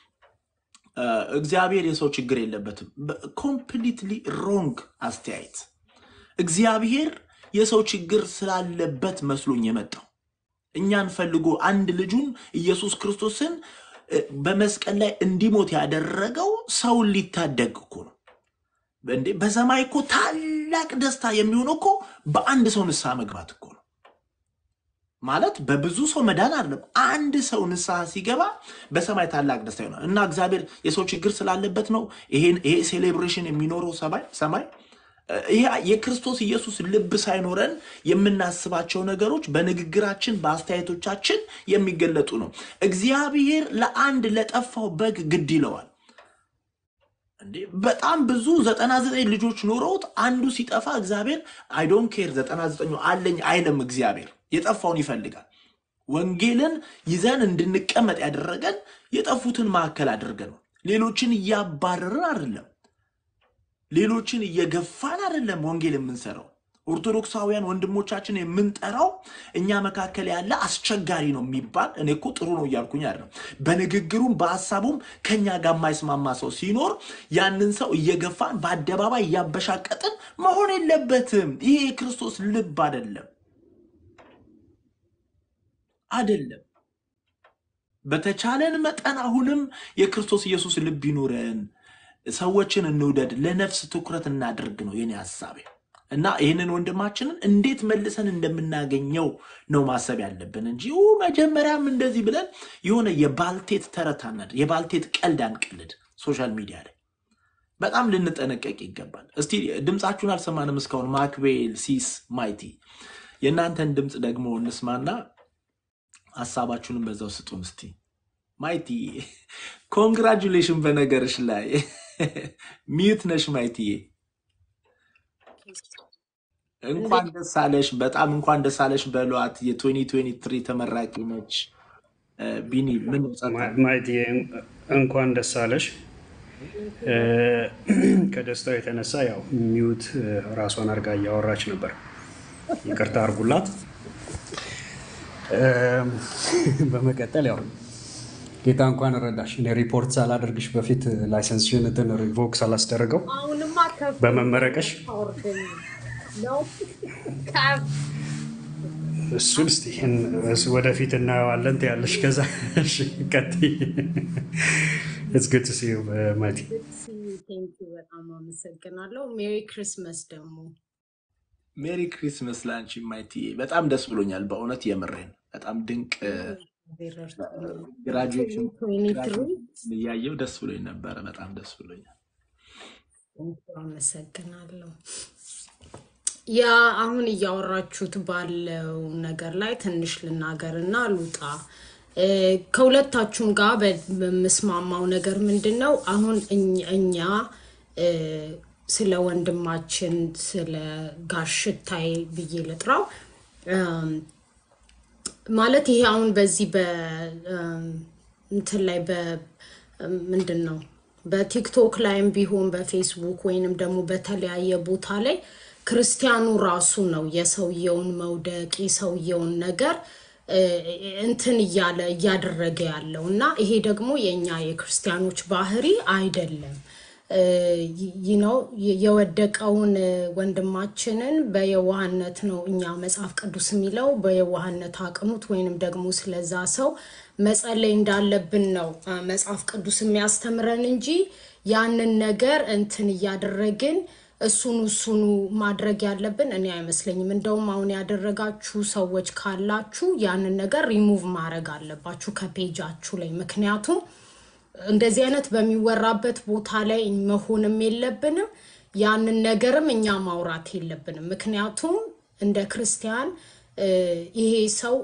እግዚአብሔር የሰው ችግር የለበትም። ኮምፕሊትሊ ሮንግ አስተያየት እግዚአብሔር የሰው ችግር ስላለበት መስሎኝ የመጣው እኛን ፈልጎ አንድ ልጁን ኢየሱስ ክርስቶስን በመስቀል ላይ እንዲሞት ያደረገው ሰውን ሊታደግ እኮ ነው። እንዴ በሰማይ እኮ ታላቅ ደስታ የሚሆነው እኮ በአንድ ሰው ንስሐ መግባት እኮ ነው። ማለት በብዙ ሰው መዳን አይደለም። አንድ ሰው ንስሐ ሲገባ በሰማይ ታላቅ ደስታ ይሆናል። እና እግዚአብሔር የሰው ችግር ስላለበት ነው ይሄ ሴሌብሬሽን የሚኖረው ሰማይ ይሄ የክርስቶስ ኢየሱስ ልብ ሳይኖረን የምናስባቸው ነገሮች በንግግራችን በአስተያየቶቻችን የሚገለጡ ነው። እግዚአብሔር ለአንድ ለጠፋው በግ ግድ ይለዋል። እንዴ በጣም ብዙ ዘጠና ዘጠኝ ልጆች ኖረውት አንዱ ሲጠፋ እግዚአብሔር አይዶን ኬር ዘጠና ዘጠኙ አለኝ አይለም። እግዚአብሔር የጠፋውን ይፈልጋል። ወንጌልን ይዘን እንድንቀመጥ ያደረገን የጠፉትን ማዕከል አድርገን ነው። ሌሎችን እያባረርን አይደለም። ሌሎችን እየገፋን አይደለም ወንጌል የምንሰራው። ኦርቶዶክሳውያን ወንድሞቻችን የምንጠራው እኛ መካከል ያለ አስቸጋሪ ነው የሚባል እኔ እኮ ጥሩ ነው እያልኩኝ አይደለም። በንግግሩም በሀሳቡም ከኛ ጋር የማይስማማ ሰው ሲኖር ያንን ሰው እየገፋን በአደባባይ እያበሻቀጥን መሆን የለበትም። ይሄ የክርስቶስ ልብ አይደለም አይደለም። በተቻለን መጠን አሁንም የክርስቶስ ኢየሱስ ልብ ይኑረን። ሰዎችን እንውደድ፣ ለነፍስ ትኩረት እናደርግ ነው የኔ ሀሳቤ። እና ይህንን ወንድማችንን እንዴት መልሰን እንደምናገኘው ነው ማሰብ ያለብን እንጂ ኡ መጀመሪያም እንደዚህ ብለን የሆነ የባልቴት ተረት አናድር፣ የባልቴት ቀልድ አንቀልድ። ሶሻል ሚዲያ ላይ በጣም ልንጠነቀቅ ይገባል። እስቲ ድምፃችሁን አልሰማንም እስካሁን። ማክቤል፣ ሲስ፣ ማይቲ የእናንተን ድምፅ ደግሞ እንስማና ሀሳባችሁንም በዛው ስጡን እስቲ። ማይቲ ኮንግራጁሌሽን በነገርሽ ላይ ሚዩት ነሽ ማይትዬ። እንኳን ደስ አለሽ፣ በጣም እንኳን ደስ አለሽ በሏት። የ2023 ተመራቂ ነች። ቢኒ ምን ጸጥ ማየት እንኳን ደስ አለሽ። ከደስታው የተነሳ ያው ሚዩት ራሷን አድርጋ እያወራች ነበር። ይቅርታ አድርጉላት። በመቀጠል ያው ጌታ እንኳን ረዳሽ። እኔ ሪፖርት ሳላደርግሽ በፊት ላይሰንስሽን እንትን ሪቮክ ሳላስደረገው አሁንማ ከፍ በመመረቅሽ አውርደኝ ነው ከፍ እሱን እስኪ እሱ ወደፊት እናየዋለን ትያለሽ። ከዛ እሺ ቀጥይ። It's good to see you, uh, Mighty. good to see you ቴንኪ በጣም አመሰግናለሁ። ሜሪ ክሪስመስ ደግሞ ሜሪ ክሪስመስ ላንቺ ማይትዬ። በጣም ደስ ብሎኛል በእውነት የምሬን። በጣም ድንቅ ግራጁዌሽን እያየው ደስ ብሎኝ ነበረ። በጣም ደስ ብሎኛል። አመሰግናለሁ። ያ አሁን እያወራችሁት ባለው ነገር ላይ ትንሽ ልናገር እና ልውጣ። እ፣ ከሁለታችሁም ጋር በምስማማው ነገር ምንድን ነው አሁን እኝ- እኛ እ፣ ስለ ወንድማችን ስለ ጋሽታይ ብዬ ልጥራው እም፣ ማለት ይሄ አሁን በዚህ በ እም፣ እንትን ላይ በ እም፣ ምንድን ነው በቲክቶክ ላይም ቢሆን በፌስቡክ ወይንም ደግሞ በተለያየ ቦታ ላይ ክርስቲያኑ ራሱ ነው የሰውየውን መውደቅ የሰውየውን ነገር እ፣ እንትን እያለ እያደረገ ያለው እና ይሄ ደግሞ የእኛ የክርስቲያኖች ባህሪ አይደለም። ይህ ነው የወደቀውን ወንድማችንን በየዋህነት ነው እኛ መጽሐፍ ቅዱስ የሚለው በየዋህነት አቅኑት ወይንም ደግሞ ስለዛ ሰው መጸለይ እንዳለብን ነው አ፣ መጽሐፍ ቅዱስ የሚያስተምረን እንጂ ያንን ነገር እንትን እያደረግን እሱኑ እሱኑ ማድረግ ያለብን እኔ አይመስለኝም። እንደውም አሁን ያደረጋችሁ ሰዎች ካላችሁ ያንን ነገር ሪሙቭ ማድረግ አለባችሁ ከፔጃችሁ ላይ ምክንያቱም እንደዚህ አይነት በሚወራበት ቦታ ላይ መሆንም የለብንም። ያንን ነገርም እኛ ማውራት የለብንም። ምክንያቱም እንደ ክርስቲያን እ፣ ይሄ ሰው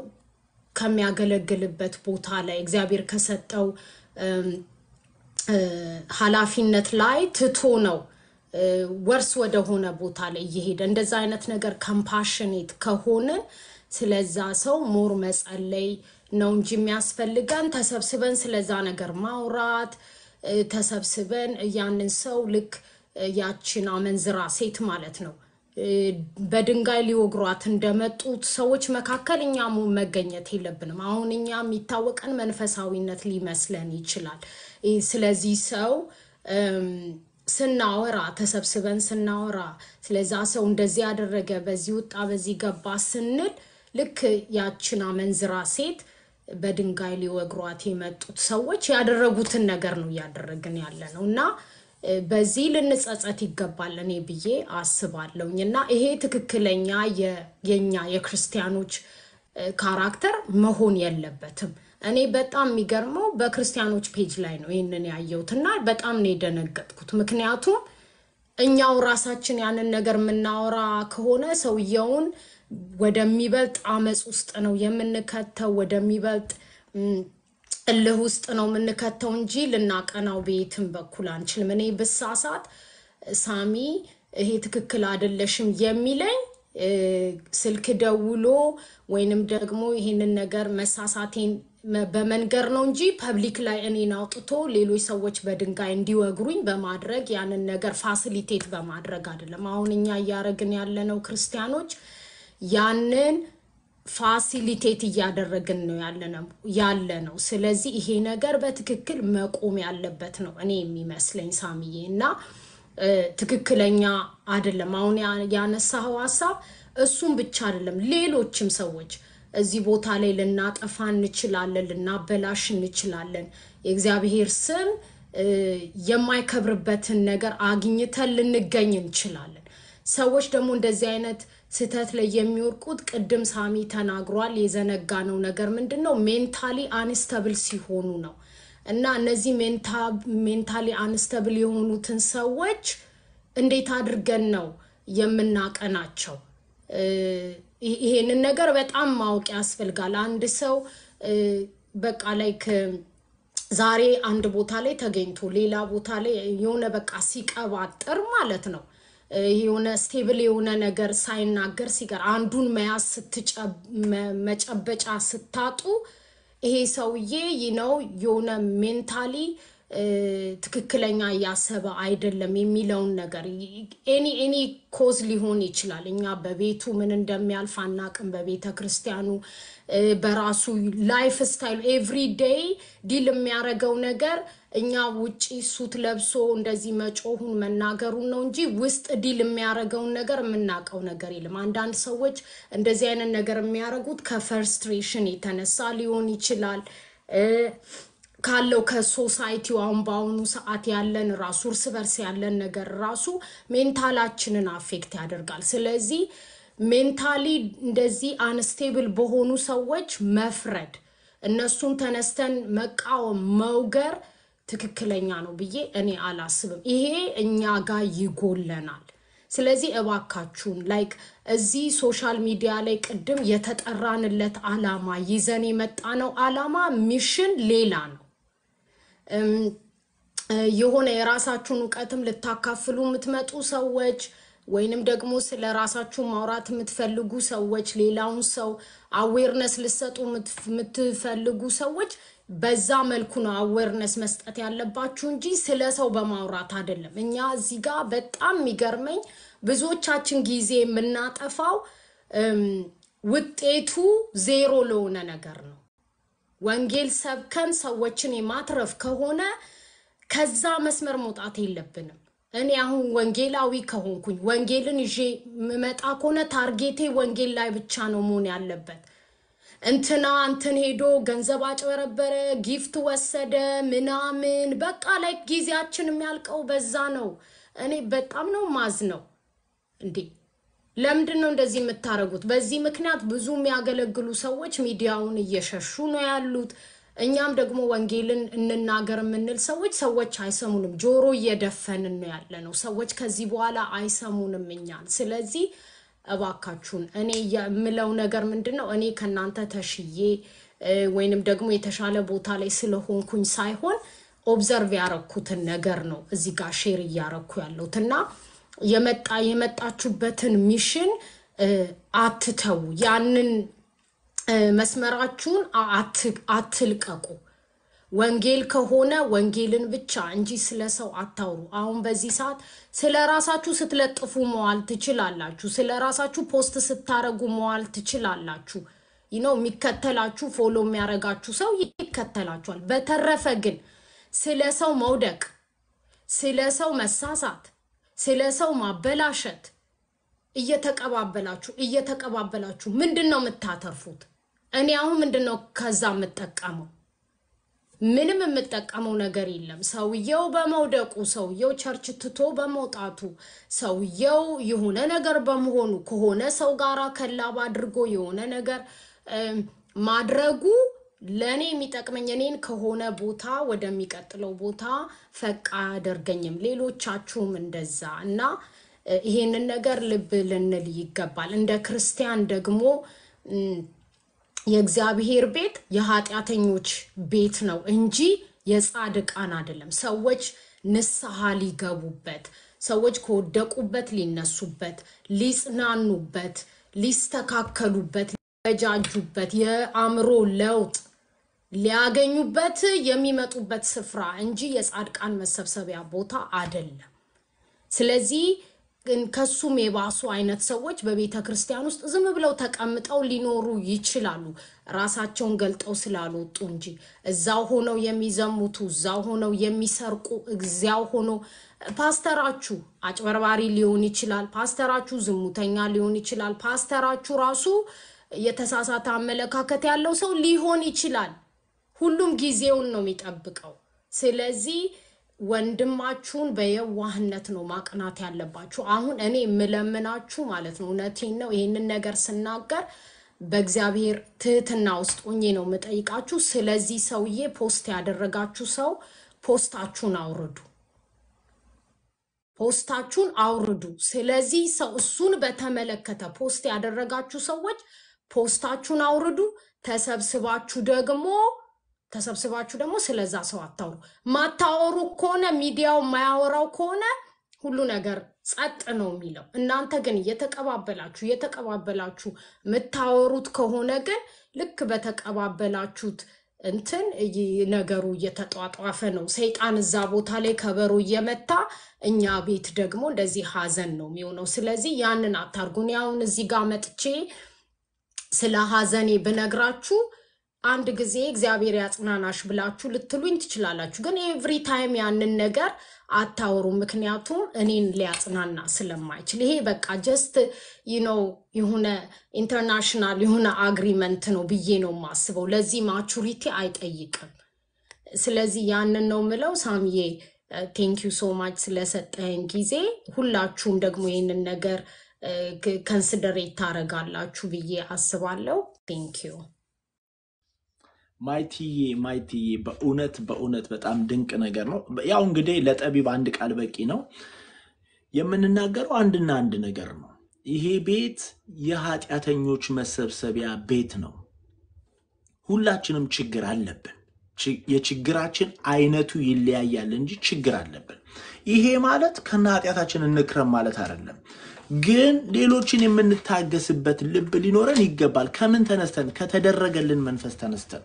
ከሚያገለግልበት ቦታ ላይ እግዚአብሔር ከሰጠው እም፣ እ፣ ኃላፊነት ላይ ትቶ ነው እ፣ ወርስ ወደሆነ ቦታ ላይ እየሄደ እንደዛ አይነት ነገር ከምፓሽኔት ከሆንን ስለዛ ሰው ሞር መጸለይ ነው እንጂ የሚያስፈልገን ተሰብስበን ስለዛ ነገር ማውራት እ፣ ተሰብስበን ያንን ሰው ልክ እ፣ ያችን አመንዝራ ሴት ማለት ነው እ፣ በድንጋይ ሊወግሯት እንደመጡት ሰዎች መካከል እኛ ሙ- መገኘት የለብንም። አሁን እኛ የሚታወቀን መንፈሳዊነት ሊመስለን ይችላል። እ፣ ስለዚህ ሰው እም፣ ስናወራ ተሰብስበን ስናወራ ስለዛ ሰው እንደዚህ ያደረገ በዚህ ወጣ በዚህ ገባ ስንል ልክ ያችን አመንዝራ ሴት በድንጋይ ሊወግሯት የመጡት ሰዎች ያደረጉትን ነገር ነው እያደረግን ያለ ነው እና እ፣ በዚህ ልንጸጸት ይገባል እኔ ብዬ አስባለሁኝ እና ይሄ ትክክለኛ የ- የኛ የክርስቲያኖች እ፣ ካራክተር መሆን የለበትም። እኔ በጣም የሚገርመው በክርስቲያኖች ፔጅ ላይ ነው ይህንን ያየሁት እና በጣም ነው የደነገጥኩት። ምክንያቱም እኛው ራሳችን ያንን ነገር የምናወራ ከሆነ ሰውየውን ወደሚበልጥ አመፅ ውስጥ ነው የምንከተው፣ ወደሚበልጥ ም፣ እልህ ውስጥ ነው የምንከተው እንጂ ልናቀናው በየትም በኩል አንችልም። እኔ ብሳሳት ሳሚ ይሄ ትክክል አይደለሽም የሚለኝ እ፣ ስልክ ደውሎ ወይንም ደግሞ ይሄንን ነገር መሳሳቴን መ- በመንገር ነው እንጂ ፐብሊክ ላይ እኔን አውጥቶ ሌሎች ሰዎች በድንጋይ እንዲወግሩኝ በማድረግ ያንን ነገር ፋሲሊቴት በማድረግ አይደለም። አሁን እኛ እያደረግን ያለነው ክርስቲያኖች ያንን ፋሲሊቴት እያደረግን ነው ያለነው ያለ ነው። ስለዚህ ይሄ ነገር በትክክል መቆም ያለበት ነው እኔ የሚመስለኝ ሳምዬ እና እ፣ ትክክለኛ አይደለም። አሁን ያ- ያነሳኸው ሀሳብ እሱም ብቻ አይደለም፣ ሌሎችም ሰዎች እዚህ ቦታ ላይ ልናጠፋ እንችላለን፣ ልናበላሽ እንችላለን። የእግዚአብሔር ስም እ፣ የማይከብርበትን ነገር አግኝተን ልንገኝ እንችላለን። ሰዎች ደግሞ እንደዚህ አይነት ስህተት ላይ የሚወድቁት ቅድም ሳሚ ተናግሯል። የዘነጋነው ነገር ምንድን ነው? ሜንታሊ አንስተብል ሲሆኑ ነው። እና እነዚህ ሜንታሊ አንስተብል የሆኑትን ሰዎች እንዴት አድርገን ነው የምናቀናቸው? እ፣ ይህ- ይሄንን ነገር በጣም ማወቅ ያስፈልጋል። አንድ ሰው እ፣ በቃ ላይክ ዛሬ አንድ ቦታ ላይ ተገኝቶ ሌላ ቦታ ላይ የሆነ በቃ ሲቀባጥር ማለት ነው እ፣ የሆነ ስቴብል የሆነ ነገር ሳይናገር ሲቀር አንዱን መያዝ ስትጨብ- መ- መጨበጫ ስታጡ ይሄ ሰውዬ ነው የሆነ ሜንታሊ ትክክለኛ እያሰበ አይደለም የሚለውን ነገር ኤኒ ኤኒ ኮዝ ሊሆን ይችላል። እኛ በቤቱ ምን እንደሚያልፍ አናቅም። በቤተ ክርስቲያኑ እ፣ በራሱ ላይፍ ስታይል ኤቭሪ ዴይ ዲል የሚያደርገው ነገር እኛ ውጪ ሱት ለብሶ እንደዚህ መጮሁን መናገሩን ነው እንጂ ውስጥ ዲል የሚያደርገውን ነገር የምናውቀው ነገር የለም። አንዳንድ ሰዎች እንደዚህ አይነት ነገር የሚያደርጉት ከፈርስትሬሽን የተነሳ ሊሆን ይችላል እ፣ ካለው ከሶሳይቲው አሁን በአሁኑ ሰዓት ያለን ራሱ እርስ በርስ ያለን ነገር ራሱ ሜንታላችንን አፌክት ያደርጋል። ስለዚህ ሜንታሊ እንደዚህ አንስቴብል በሆኑ ሰዎች መፍረድ፣ እነሱን ተነስተን መቃወም፣ መውገር ትክክለኛ ነው ብዬ እኔ አላስብም። ይሄ እኛ ጋር ይጎለናል። ስለዚህ እባካችሁን ላይክ እዚህ ሶሻል ሚዲያ ላይ ቅድም የተጠራንለት አላማ ይዘን የመጣ ነው አላማ ሚሽን ሌላ ነው። እም፣ የሆነ የራሳችሁን እውቀትም ልታካፍሉ የምትመጡ ሰዎች ወይንም ደግሞ ስለ ራሳችሁ ማውራት የምትፈልጉ ሰዎች ሌላውን ሰው አዌርነስ ልሰጡ የምትፈልጉ ሰዎች በዛ መልኩ ነው አዌርነስ መስጠት ያለባችሁ እንጂ ስለ ሰው በማውራት አይደለም። እኛ እዚህ ጋር በጣም የሚገርመኝ ብዙዎቻችን ጊዜ የምናጠፋው እም፣ ውጤቱ ዜሮ ለሆነ ነገር ነው። ወንጌል ሰብከን ሰዎችን የማትረፍ ከሆነ ከዛ መስመር መውጣት የለብንም። እኔ አሁን ወንጌላዊ ከሆንኩኝ ወንጌልን ይዤ የምመጣ ከሆነ ታርጌቴ ወንጌል ላይ ብቻ ነው መሆን ያለበት። እንትና እንትን ሄዶ ገንዘብ አጭበረበረ፣ ጊፍት ወሰደ፣ ምናምን በቃ ላይ ጊዜያችን የሚያልቀው በዛ ነው። እኔ በጣም ነው ማዝ ነው እንዴ ለምንድን ነው እንደዚህ የምታደርጉት? በዚህ ምክንያት ብዙ የሚያገለግሉ ሰዎች ሚዲያውን እየሸሹ ነው ያሉት። እኛም ደግሞ ወንጌልን እንናገር የምንል ሰዎች ሰዎች አይሰሙንም፣ ጆሮ እየደፈንን ነው ያለ ነው። ሰዎች ከዚህ በኋላ አይሰሙንም እኛን። ስለዚህ እባካችሁን እኔ የምለው ነገር ምንድን ነው እኔ ከእናንተ ተሽዬ እ፣ ወይንም ደግሞ የተሻለ ቦታ ላይ ስለሆንኩኝ ሳይሆን ኦብዘርቭ ያረኩትን ነገር ነው እዚህ ጋር ሼር እያረኩ ያለሁት እና የመጣ የመጣችሁበትን ሚሽን እ፣ አትተዉ። ያንን እ፣ መስመራችሁን አ- አት- አትልቀቁ። ወንጌል ከሆነ ወንጌልን ብቻ እንጂ ስለ ሰው አታውሩ። አሁን በዚህ ሰዓት ስለ ራሳችሁ ስትለጥፉ መዋል ትችላላችሁ። ስለ ራሳችሁ ፖስት ስታረጉ መዋል ትችላላችሁ። ይነው የሚከተላችሁ ፎሎ የሚያረጋችሁ ሰው ይከተላችኋል። በተረፈ ግን ስለ ሰው መውደቅ፣ ስለ ሰው መሳሳት፣ ስለ ሰው ማበላሸት እየተቀባበላችሁ እየተቀባበላችሁ ምንድን ነው የምታተርፉት? እኔ አሁን ምንድን ነው ከዛ የምጠቀመው? ምንም የምጠቀመው ነገር የለም። ሰውየው በመውደቁ፣ ሰውየው ቸርች ትቶ በመውጣቱ፣ ሰውየው የሆነ ነገር በመሆኑ ከሆነ ሰው ጋር ከላብ አድርጎ የሆነ ነገር እም፣ ማድረጉ ለእኔ የሚጠቅመኝ እኔን ከሆነ ቦታ ወደሚቀጥለው ቦታ ፈቅ አያደርገኝም። ሌሎቻችሁም እንደዛ እና እ፣ ይሄንን ነገር ልብ ልንል ይገባል። እንደ ክርስቲያን ደግሞ እም፣ የእግዚአብሔር ቤት የኃጢአተኞች ቤት ነው እንጂ የጻድቃን አይደለም። ሰዎች ንስሐ ሊገቡበት፣ ሰዎች ከወደቁበት ሊነሱበት፣ ሊጽናኑበት፣ ሊስተካከሉበት፣ ሊበጃጁበት፣ የአእምሮ ለውጥ ሊያገኙበት የሚመጡበት ስፍራ እንጂ የጻድቃን መሰብሰቢያ ቦታ አይደለም። ስለዚህ ግን ከሱም የባሱ አይነት ሰዎች በቤተ ክርስቲያን ውስጥ ዝም ብለው ተቀምጠው ሊኖሩ ይችላሉ፣ ራሳቸውን ገልጠው ስላልወጡ እንጂ እዛው ሆነው የሚዘሙቱ፣ እዛው ሆነው የሚሰርቁ፣ እዚያው ሆኖ ፓስተራችሁ አጭበርባሪ ሊሆን ይችላል። ፓስተራችሁ ዝሙተኛ ሊሆን ይችላል። ፓስተራችሁ ራሱ የተሳሳተ አመለካከት ያለው ሰው ሊሆን ይችላል። ሁሉም ጊዜውን ነው የሚጠብቀው። ስለዚህ ወንድማችሁን በየዋህነት ነው ማቅናት ያለባችሁ። አሁን እኔ የምለምናችሁ ማለት ነው፣ እውነቴን ነው። ይህንን ነገር ስናገር በእግዚአብሔር ትህትና ውስጥ ሆኜ ነው የምጠይቃችሁ። ስለዚህ ሰውዬ ፖስት ያደረጋችሁ ሰው ፖስታችሁን አውርዱ፣ ፖስታችሁን አውርዱ። ስለዚህ ሰው እሱን በተመለከተ ፖስት ያደረጋችሁ ሰዎች ፖስታችሁን አውርዱ። ተሰብስባችሁ ደግሞ ተሰብስባችሁ ደግሞ ስለዛ ሰው አታውሩ። ማታወሩ ከሆነ ሚዲያው የማያወራው ከሆነ ሁሉ ነገር ጸጥ ነው የሚለው። እናንተ ግን እየተቀባበላችሁ እየተቀባበላችሁ የምታወሩት ከሆነ ግን ልክ በተቀባበላችሁት እንትን እይ- ነገሩ እየተጧጧፈ ነው። ሰይጣን እዛ ቦታ ላይ ከበሮ እየመታ እኛ ቤት ደግሞ እንደዚህ ሀዘን ነው የሚሆነው። ስለዚህ ያንን አታርጉ። እኔ አሁን እዚህ ጋር መጥቼ ስለ ሀዘኔ ብነግራችሁ አንድ ጊዜ እግዚአብሔር ያጽናናሽ ብላችሁ ልትሉኝ ትችላላችሁ። ግን ኤቭሪ ታይም ያንን ነገር አታወሩም፣ ምክንያቱም እኔን ሊያጽናና ስለማይችል። ይሄ በቃ ጀስት ነው የሆነ ኢንተርናሽናል የሆነ አግሪመንት ነው ብዬ ነው የማስበው። ለዚህ ማቹሪቲ አይጠይቅም። ስለዚህ ያንን ነው ምለው። ሳምዬ ቴንክ ዩ ሶ ማች ስለሰጠህን ጊዜ። ሁላችሁም ደግሞ ይህንን ነገር ከንስደሬት ታደርጋላችሁ ብዬ አስባለሁ። ቴንክ ዩ ማይትዬ ማይትዬ በእውነት በእውነት በጣም ድንቅ ነገር ነው። ያው እንግዲህ ለጠቢብ አንድ ቃል በቂ ነው። የምንናገረው አንድና አንድ ነገር ነው። ይሄ ቤት የኃጢአተኞች መሰብሰቢያ ቤት ነው። ሁላችንም ችግር አለብን። ች- የችግራችን አይነቱ ይለያያል እንጂ ችግር አለብን። ይሄ ማለት ከነ ኃጢአታችን እንክረም ማለት አይደለም። ግን ሌሎችን የምንታገስበት ልብ ሊኖረን ይገባል። ከምን ተነስተን? ከተደረገልን መንፈስ ተነስተን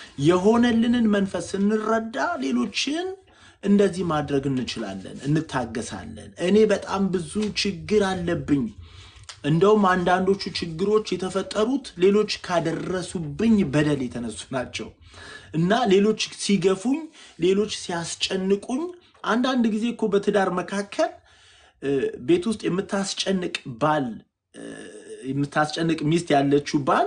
የሆነልንን መንፈስ ስንረዳ ሌሎችን እንደዚህ ማድረግ እንችላለን፣ እንታገሳለን። እኔ በጣም ብዙ ችግር አለብኝ። እንደውም አንዳንዶቹ ችግሮች የተፈጠሩት ሌሎች ካደረሱብኝ በደል የተነሱ ናቸው እና ሌሎች ሲገፉኝ፣ ሌሎች ሲያስጨንቁኝ፣ አንዳንድ ጊዜ እኮ በትዳር መካከል እ፣ ቤት ውስጥ የምታስጨንቅ ባል እ፣ የምታስጨንቅ ሚስት ያለችው ባል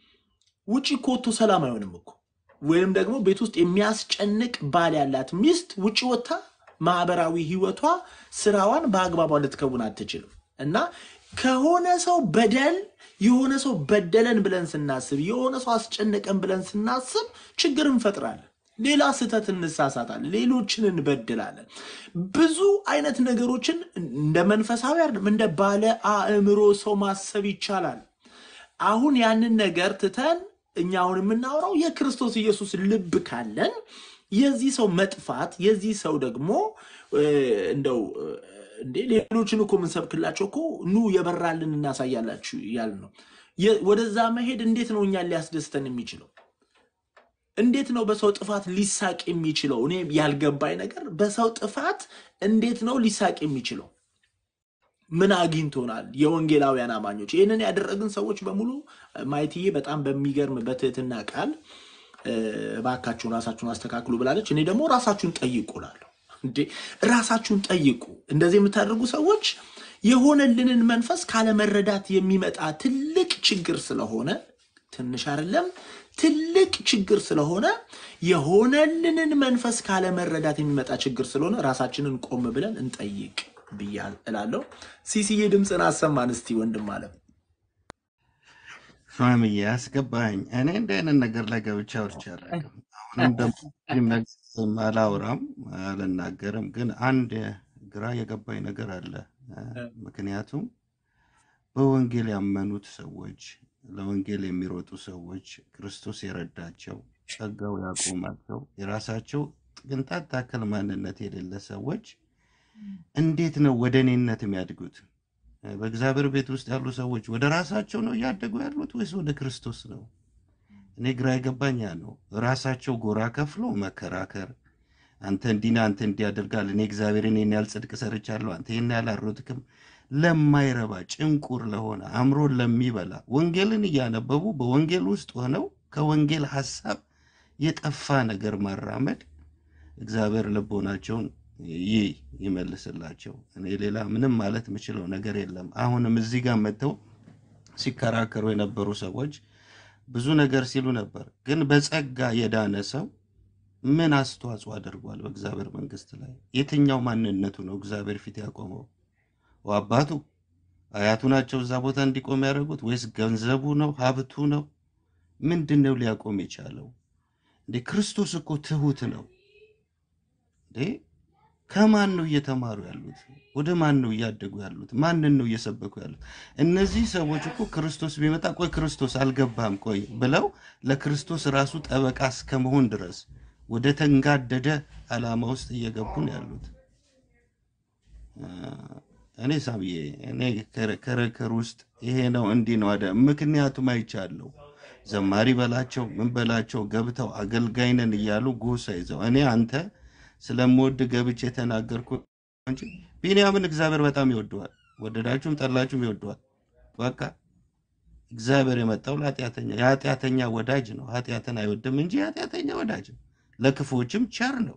ውጭ እኮ ወጥቶ ሰላም አይሆንም እኮ። ወይም ደግሞ ቤት ውስጥ የሚያስጨንቅ ባል ያላት ሚስት ውጭ ወጥታ ማህበራዊ ህይወቷ ስራዋን በአግባቧ ልትከውን አትችልም። እና ከሆነ ሰው በደል የሆነ ሰው በደለን ብለን ስናስብ፣ የሆነ ሰው አስጨነቀን ብለን ስናስብ ችግር እንፈጥራለን። ሌላ ስህተት እንሳሳታለን፣ ሌሎችን እንበድላለን። ብዙ አይነት ነገሮችን እንደ መንፈሳዊ አይደለም እንደ ባለ አእምሮ ሰው ማሰብ ይቻላል። አሁን ያንን ነገር ትተን እኛ አሁን የምናወራው የክርስቶስ ኢየሱስ ልብ ካለን የዚህ ሰው መጥፋት የዚህ ሰው ደግሞ እ፣ እንደው እ፣ እንዴ ሌሎችን እኮ የምንሰብክላቸው እኮ ኑ የበራልን እናሳያላችሁ ያል ነው። የ- ወደዛ መሄድ እንዴት ነው እኛን ሊያስደስተን የሚችለው? እንዴት ነው በሰው ጥፋት ሊሳቅ የሚችለው? እኔ ያልገባኝ ነገር በሰው ጥፋት እንዴት ነው ሊሳቅ የሚችለው? ምን አግኝቶናል? የወንጌላውያን አማኞች ይህንን ያደረግን ሰዎች በሙሉ ማየትዬ በጣም በሚገርም በትህትና ቃል እ፣ እባካችሁን ራሳችሁን አስተካክሉ ብላለች። እኔ ደግሞ ራሳችሁን ጠይቁ እላለሁ። እንዴ ራሳችሁን ጠይቁ። እንደዚህ የምታደርጉ ሰዎች የሆነልንን መንፈስ ካለመረዳት የሚመጣ ትልቅ ችግር ስለሆነ ትንሽ አይደለም ትልቅ ችግር ስለሆነ የሆነልንን መንፈስ ካለመረዳት የሚመጣ ችግር ስለሆነ ራሳችንን ቆም ብለን እንጠይቅ ብያ እላለሁ። ሲሲዬ ድምፅን አሰማን እስቲ ወንድም አለም። ፋሚሊ ያስገባኝ። እኔ እንደ አይነት ነገር ላይ ገብቼ አውርቼ አላውቅም። አሁንም ደግሞ ምንም ነገር አላወራም አልናገርም። ግን አንድ ግራ የገባኝ ነገር አለ። ምክንያቱም በወንጌል ያመኑት ሰዎች፣ ለወንጌል የሚሮጡ ሰዎች፣ ክርስቶስ የረዳቸው ጸጋው ያቆማቸው የራሳቸው ቅንጣት ታክል ማንነት የሌለ ሰዎች እንዴት ነው ወደ እኔነት የሚያድጉት? በእግዚአብሔር ቤት ውስጥ ያሉ ሰዎች ወደ ራሳቸው ነው እያደጉ ያሉት ወይስ ወደ ክርስቶስ ነው? እኔ ግራ የገባኝ ያ ነው። ራሳቸው ጎራ ከፍሎ መከራከር፣ አንተ እንዲና አንተ እንዲያደርጋል፣ እኔ እግዚአብሔርን ይህን ያህል ጽድቅ ሰርቻለሁ፣ አንተ ይህን ያህል አልሮጥክም፣ ለማይረባ ጭንቁር ለሆነ አእምሮን ለሚበላ ወንጌልን እያነበቡ በወንጌል ውስጥ ሆነው ከወንጌል ሀሳብ የጠፋ ነገር ማራመድ እግዚአብሔር ልቦናቸውን ይህ ይመልስላቸው። እኔ ሌላ ምንም ማለት የምችለው ነገር የለም። አሁንም እዚህ ጋር መጥተው ሲከራከሩ የነበሩ ሰዎች ብዙ ነገር ሲሉ ነበር። ግን በጸጋ የዳነ ሰው ምን አስተዋጽኦ አድርጓል በእግዚአብሔር መንግስት ላይ? የትኛው ማንነቱ ነው እግዚአብሔር ፊት ያቆመው? አባቱ አያቱ ናቸው እዛ ቦታ እንዲቆም ያደረጉት ወይስ ገንዘቡ ነው ሀብቱ ነው? ምንድን ነው ሊያቆም የቻለው? እንዴ ክርስቶስ እኮ ትሁት ነው እንዴ ከማን ነው እየተማሩ ያሉት? ወደ ማን ነው እያደጉ ያሉት? ማንን ነው እየሰበኩ ያሉት? እነዚህ ሰዎች እኮ ክርስቶስ ቢመጣ ቆይ ክርስቶስ አልገባም ቆይ ብለው ለክርስቶስ ራሱ ጠበቃ እስከ መሆን ድረስ ወደ ተንጋደደ ዓላማ ውስጥ እየገቡ ነው ያሉት። አ፣ እኔ ሳምዬ እኔ ከረ- ክርክር ውስጥ ይሄ ነው እንዲህ ነው አደ ምክንያቱም አይቻለሁ። ዘማሪ በላቸው ምን በላቸው ገብተው አገልጋይ ነን እያሉ ጎሳ ይዘው እኔ አንተ ስለምወድ ገብቼ የተናገርኩ እንጂ ቢንያምን እግዚአብሔር በጣም ይወደዋል። ወደዳችሁም ጠላችሁም ይወደዋል። በቃ እግዚአብሔር የመጣው ለኃጢአተኛ የኃጢአተኛ ወዳጅ ነው። ኃጢአትን አይወድም እንጂ የኃጢአተኛ ወዳጅ ነው። ለክፉዎችም ቸር ነው።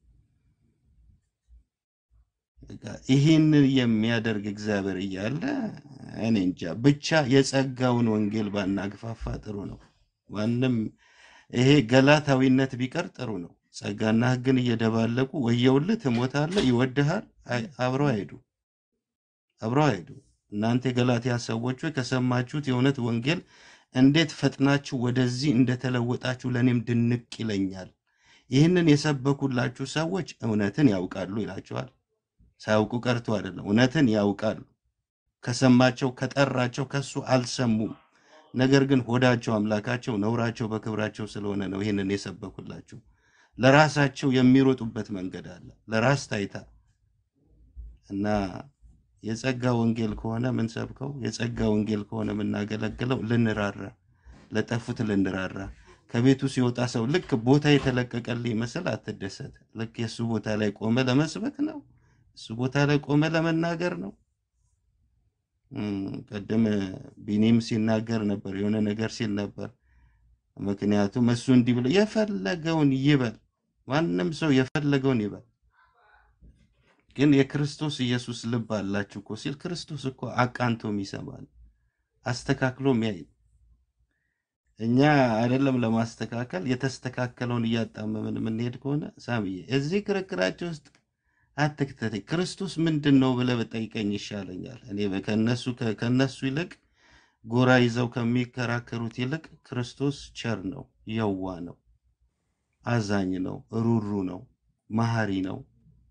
በቃ ይህንን የሚያደርግ እግዚአብሔር እያለ እኔ እንጃ ብቻ የጸጋውን ወንጌል ባናግፋፋ ጥሩ ነው። ማንም ይሄ ገላታዊነት ቢቀር ጥሩ ነው። ጸጋና ሕግን እየደባለቁ ወየውልህ፣ ትሞታለህ፣ ይወድሃል። አይ- አብረው አይሄዱ አብረው አይሄዱ። እናንተ የገላትያ ሰዎች ሆይ ከሰማችሁት የእውነት ወንጌል እንዴት ፈጥናችሁ ወደዚህ እንደተለወጣችሁ ለእኔም ድንቅ ይለኛል። ይህንን የሰበኩላችሁ ሰዎች እውነትን ያውቃሉ ይላቸዋል። ሳያውቁ ቀርቶ አይደለም፣ እውነትን ያውቃሉ። ከሰማቸው ከጠራቸው ከሱ አልሰሙም። ነገር ግን ሆዳቸው አምላካቸው፣ ነውራቸው በክብራቸው ስለሆነ ነው ይህንን የሰበኩላችሁ። ለራሳቸው የሚሮጡበት መንገድ አለ፣ ለራስ ታይታ እና የጸጋ ወንጌል ከሆነ የምንሰብከው የጸጋ ወንጌል ከሆነ የምናገለግለው ልንራራ፣ ለጠፉት ልንራራ። ከቤቱ ሲወጣ ሰው ልክ ቦታ የተለቀቀልህ ይመስል አትደሰት። ልክ የእሱ ቦታ ላይ ቆመ ለመስበክ ነው፣ እሱ ቦታ ላይ ቆመ ለመናገር ነው። እም፣ ቅድም ቢኒም ሲናገር ነበር፣ የሆነ ነገር ሲል ነበር። ምክንያቱም እሱ እንዲህ ብሎ የፈለገውን ይበል፣ ማንም ሰው የፈለገውን ይበል ግን የክርስቶስ ኢየሱስ ልብ አላችሁ እኮ ሲል ክርስቶስ እኮ አቃንቶም ይሰማል፣ አስተካክሎም ያይ። እኛ አይደለም ለማስተካከል የተስተካከለውን እያጣመምን የምንሄድ ከሆነ ሳምዬ እዚህ ክርክራቸው ውስጥ አትክተተኝ። ክርስቶስ ምንድን ነው ብለህ በጠይቀኝ ይሻለኛል። እኔ ከነሱ ከነሱ ይልቅ ጎራ ይዘው ከሚከራከሩት ይልቅ ክርስቶስ ቸር ነው፣ የዋ ነው፣ አዛኝ ነው፣ ሩሩ ነው፣ መሐሪ ነው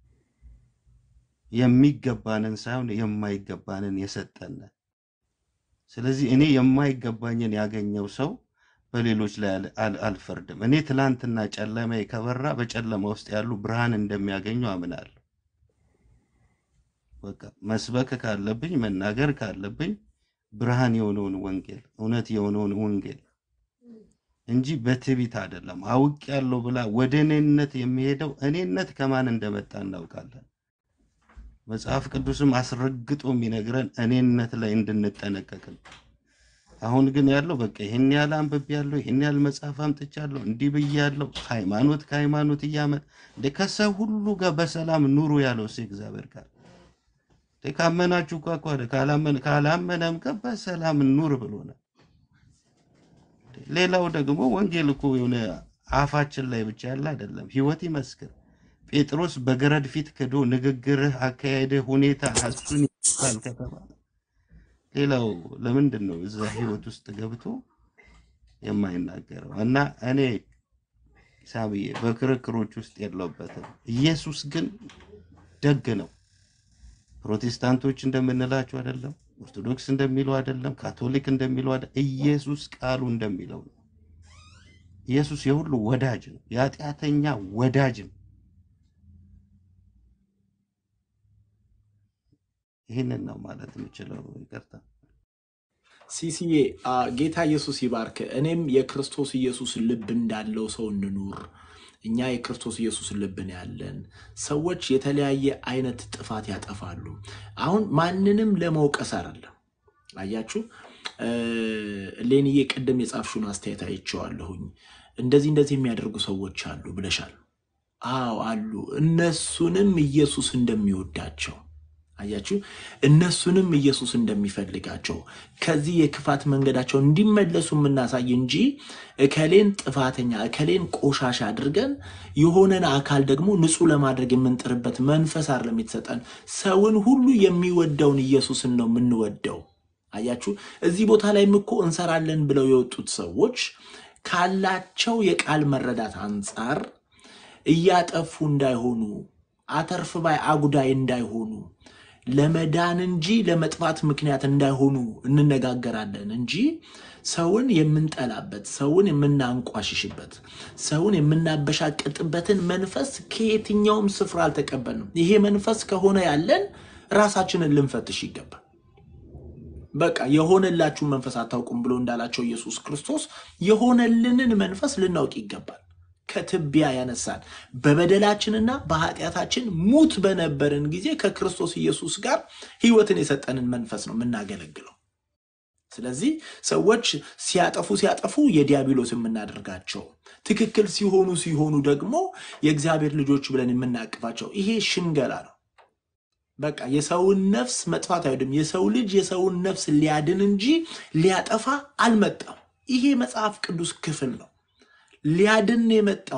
የሚገባንን ሳይሆን የማይገባንን የሰጠን። ስለዚህ እኔ የማይገባኝን ያገኘው ሰው በሌሎች ላይ አል- አል- አልፈርድም። እኔ ትላንትና ጨለማ ከበራ በጨለማ ውስጥ ያሉ ብርሃን እንደሚያገኙ አምናለሁ። በቃ መስበክ ካለብኝ መናገር ካለብኝ ብርሃን የሆነውን ወንጌል እውነት የሆነውን ወንጌል እንጂ በትዕቢት አይደለም። አውቅ ያለው ብላ ወደ እኔነት የሚሄደው እኔነት ከማን እንደመጣ እናውቃለን። መጽሐፍ ቅዱስም አስረግጦ የሚነግረን እኔነት ላይ እንድንጠነቀቅ ነው። አሁን ግን ያለው በቃ ይህን ያህል አንብቤያለሁ፣ ይህን ያህል መጽሐፍ አምጥቻለሁ፣ እንዲህ ብያለሁ፣ ሃይማኖት ከሃይማኖት እያመን እንደ ከሰው ሁሉ ጋር በሰላም ኑሩ ያለው እሱ እግዚአብሔር ቃል እንደ ካመናችሁ እኮ እኮ አይደል፣ ካላመን ካላመነም ጋር በሰላም ኑር ብሎናል። ሌላው ደግሞ ወንጌል እኮ የሆነ አፋችን ላይ ብቻ ያለ አይደለም፣ ህይወት ይመስክር። ጴጥሮስ በገረድ ፊት ክዶ ንግግርህ፣ አካሄድህ፣ ሁኔታ እሱን ይመስላል ከተባለ ሌላው ለምንድን ነው እዛ ህይወት ውስጥ ገብቶ የማይናገረው? እና እኔ ሳብዬ በክርክሮች ውስጥ የለውበትም። ኢየሱስ ግን ደግ ነው። ፕሮቴስታንቶች እንደምንላቸው አይደለም፣ ኦርቶዶክስ እንደሚለው አይደለም፣ ካቶሊክ እንደሚለው አይደለም። ኢየሱስ ቃሉ እንደሚለው ነው። ኢየሱስ የሁሉ ወዳጅ ነው፣ የኃጢአተኛ ወዳጅ ነው። ይህንን ነው ማለት የምችለው። ይቅርታ። ሲሲዬ አ፣ ጌታ ኢየሱስ ይባርክ። እኔም የክርስቶስ ኢየሱስ ልብ እንዳለው ሰው እንኑር። እኛ የክርስቶስ ኢየሱስ ልብ ነው ያለን። ሰዎች የተለያየ አይነት ጥፋት ያጠፋሉ። አሁን ማንንም ለመውቀስ አይደለም። አያችሁ እ፣ ሌንዬ ቅድም የጻፍሽውን አስተያየት አይቼዋለሁኝ። እንደዚህ እንደዚህ የሚያደርጉ ሰዎች አሉ ብለሻል። አዎ አሉ። እነሱንም ኢየሱስ እንደሚወዳቸው አያችሁ፣ እነሱንም ኢየሱስ እንደሚፈልጋቸው ከዚህ የክፋት መንገዳቸው እንዲመለሱ የምናሳይ እንጂ እከሌን ጥፋተኛ እከሌን ቆሻሻ አድርገን የሆነን አካል ደግሞ ንጹሕ ለማድረግ የምንጥርበት መንፈስ አይደለም የተሰጠን። ሰውን ሁሉ የሚወደውን ኢየሱስን ነው የምንወደው። አያችሁ፣ እዚህ ቦታ ላይም እኮ እንሰራለን ብለው የወጡት ሰዎች ካላቸው የቃል መረዳት አንጻር እያጠፉ እንዳይሆኑ አተርፍ ባይ አጉዳይ እንዳይሆኑ ለመዳን እንጂ ለመጥፋት ምክንያት እንዳይሆኑ እንነጋገራለን እንጂ ሰውን የምንጠላበት፣ ሰውን የምናንቋሽሽበት፣ ሰውን የምናበሻቅጥበትን መንፈስ ከየትኛውም ስፍራ አልተቀበልንም። ይሄ መንፈስ ከሆነ ያለን ራሳችንን ልንፈትሽ ይገባል። በቃ የሆነላችሁን መንፈስ አታውቁም ብሎ እንዳላቸው ኢየሱስ ክርስቶስ የሆነልንን መንፈስ ልናውቅ ይገባል። ከትቢያ ያነሳን በበደላችንና በኃጢአታችን ሙት በነበርን ጊዜ ከክርስቶስ ኢየሱስ ጋር ሕይወትን የሰጠንን መንፈስ ነው የምናገለግለው። ስለዚህ ሰዎች ሲያጠፉ ሲያጠፉ የዲያብሎስ የምናደርጋቸው ትክክል ሲሆኑ ሲሆኑ ደግሞ የእግዚአብሔር ልጆች ብለን የምናቅፋቸው ይሄ ሽንገላ ነው። በቃ የሰውን ነፍስ መጥፋት አይወድም። የሰው ልጅ የሰውን ነፍስ ሊያድን እንጂ ሊያጠፋ አልመጣም። ይሄ መጽሐፍ ቅዱስ ክፍል ነው። ሊያድን ነው የመጣው።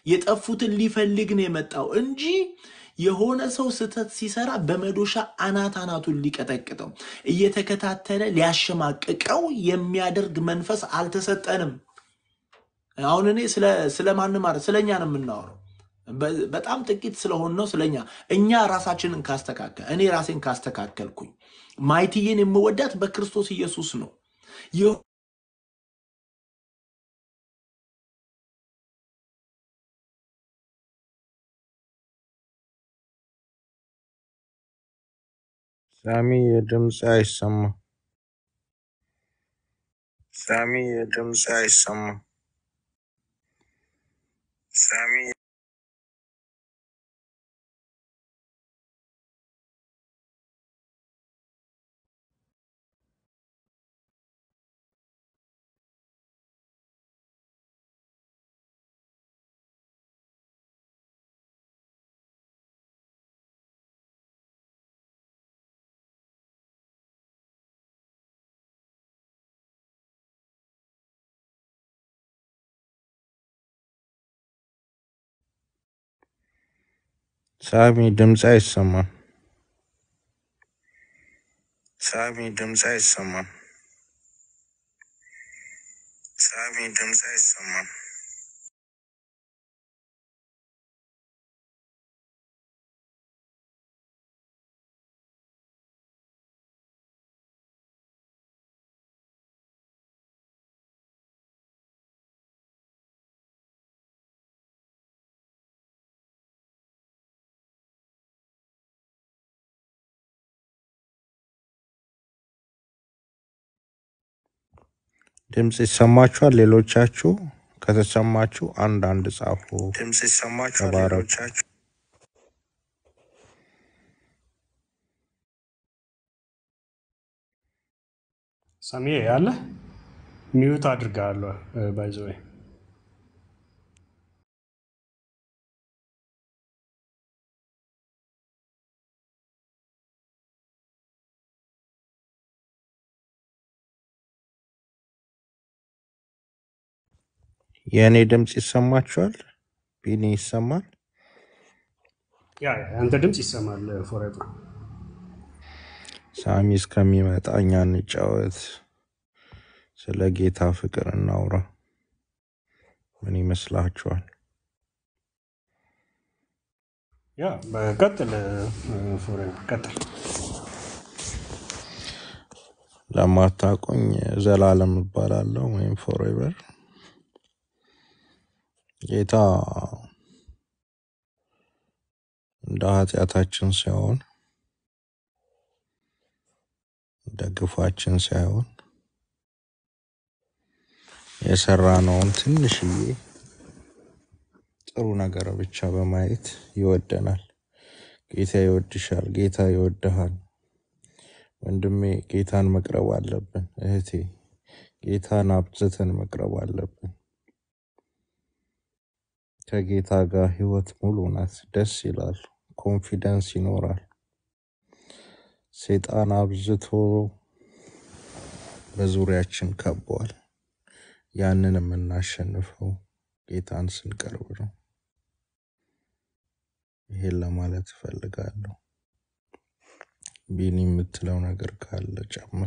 የጠፉትን ሊፈልግ ነው የመጣው እንጂ የሆነ ሰው ስህተት ሲሰራ በመዶሻ አናት አናቱን ሊቀጠቅጠው እየተከታተለ ሊያሸማቅቀው የሚያደርግ መንፈስ አልተሰጠንም። አሁን እኔ ስለ ስለማንም አረ ስለኛ ነው የምናወራው። በ- በጣም ጥቂት ስለሆን ነው ስለኛ። እኛ ራሳችንን ካስተካከል እኔ ራሴን ካስተካከልኩኝ ማይትዬን የምወዳት በክርስቶስ ኢየሱስ ነው። ይህ ሳሚ የድምፅ አይሰማም። ሳሚ የድምፅ አይሰማም። ሳሚ ሳሚ ድምፅ አይሰማም። ሳሚ ድምፅ አይሰማም። ሳሚ ድምፅ አይሰማም። ድምፅ ይሰማችኋል? ሌሎቻችሁ ከተሰማችሁ አንድ አንድ ጻፉ። ድምፅ ይሰማችኋል? ተባረኩ። ሌሎቻችሁ ሳሚ ያለ ሚዩት አድርጋለሁ ባይዘዌ የእኔ ድምፅ ይሰማችኋል? ቢኒ ይሰማል? ያ አንተ ድምፅ ይሰማል ፎሬቨር ሳሚ እስከሚመጣ እኛ እንጫወት። ስለ ጌታ ፍቅር እናውራ። ምን ይመስላችኋል? ያ በቀጥል ፎሬቨር ቀጥል ለማታውቁኝ ዘላለም እባላለሁ ወይም ፎሬቨር። ጌታ እንደ ኃጢአታችን ሳይሆን እንደ ግፋችን ሳይሆን የሰራነውን ትንሽዬ ጥሩ ነገር ብቻ በማየት ይወደናል። ጌታ ይወድሻል። ጌታ ይወድሃል። ወንድሜ ጌታን መቅረብ አለብን። እህቴ ጌታን አብዝተን መቅረብ አለብን። ከጌታ ጋር ህይወት ሙሉ ናት። ደስ ይላል። ኮንፊደንስ ይኖራል። ሴጣን አብዝቶ በዙሪያችን ከቧል። ያንን የምናሸንፈው ጌታን ስንቀርብ ነው። ይሄን ለማለት እፈልጋለሁ። ቢኒ የምትለው ነገር ካለ ጨምር።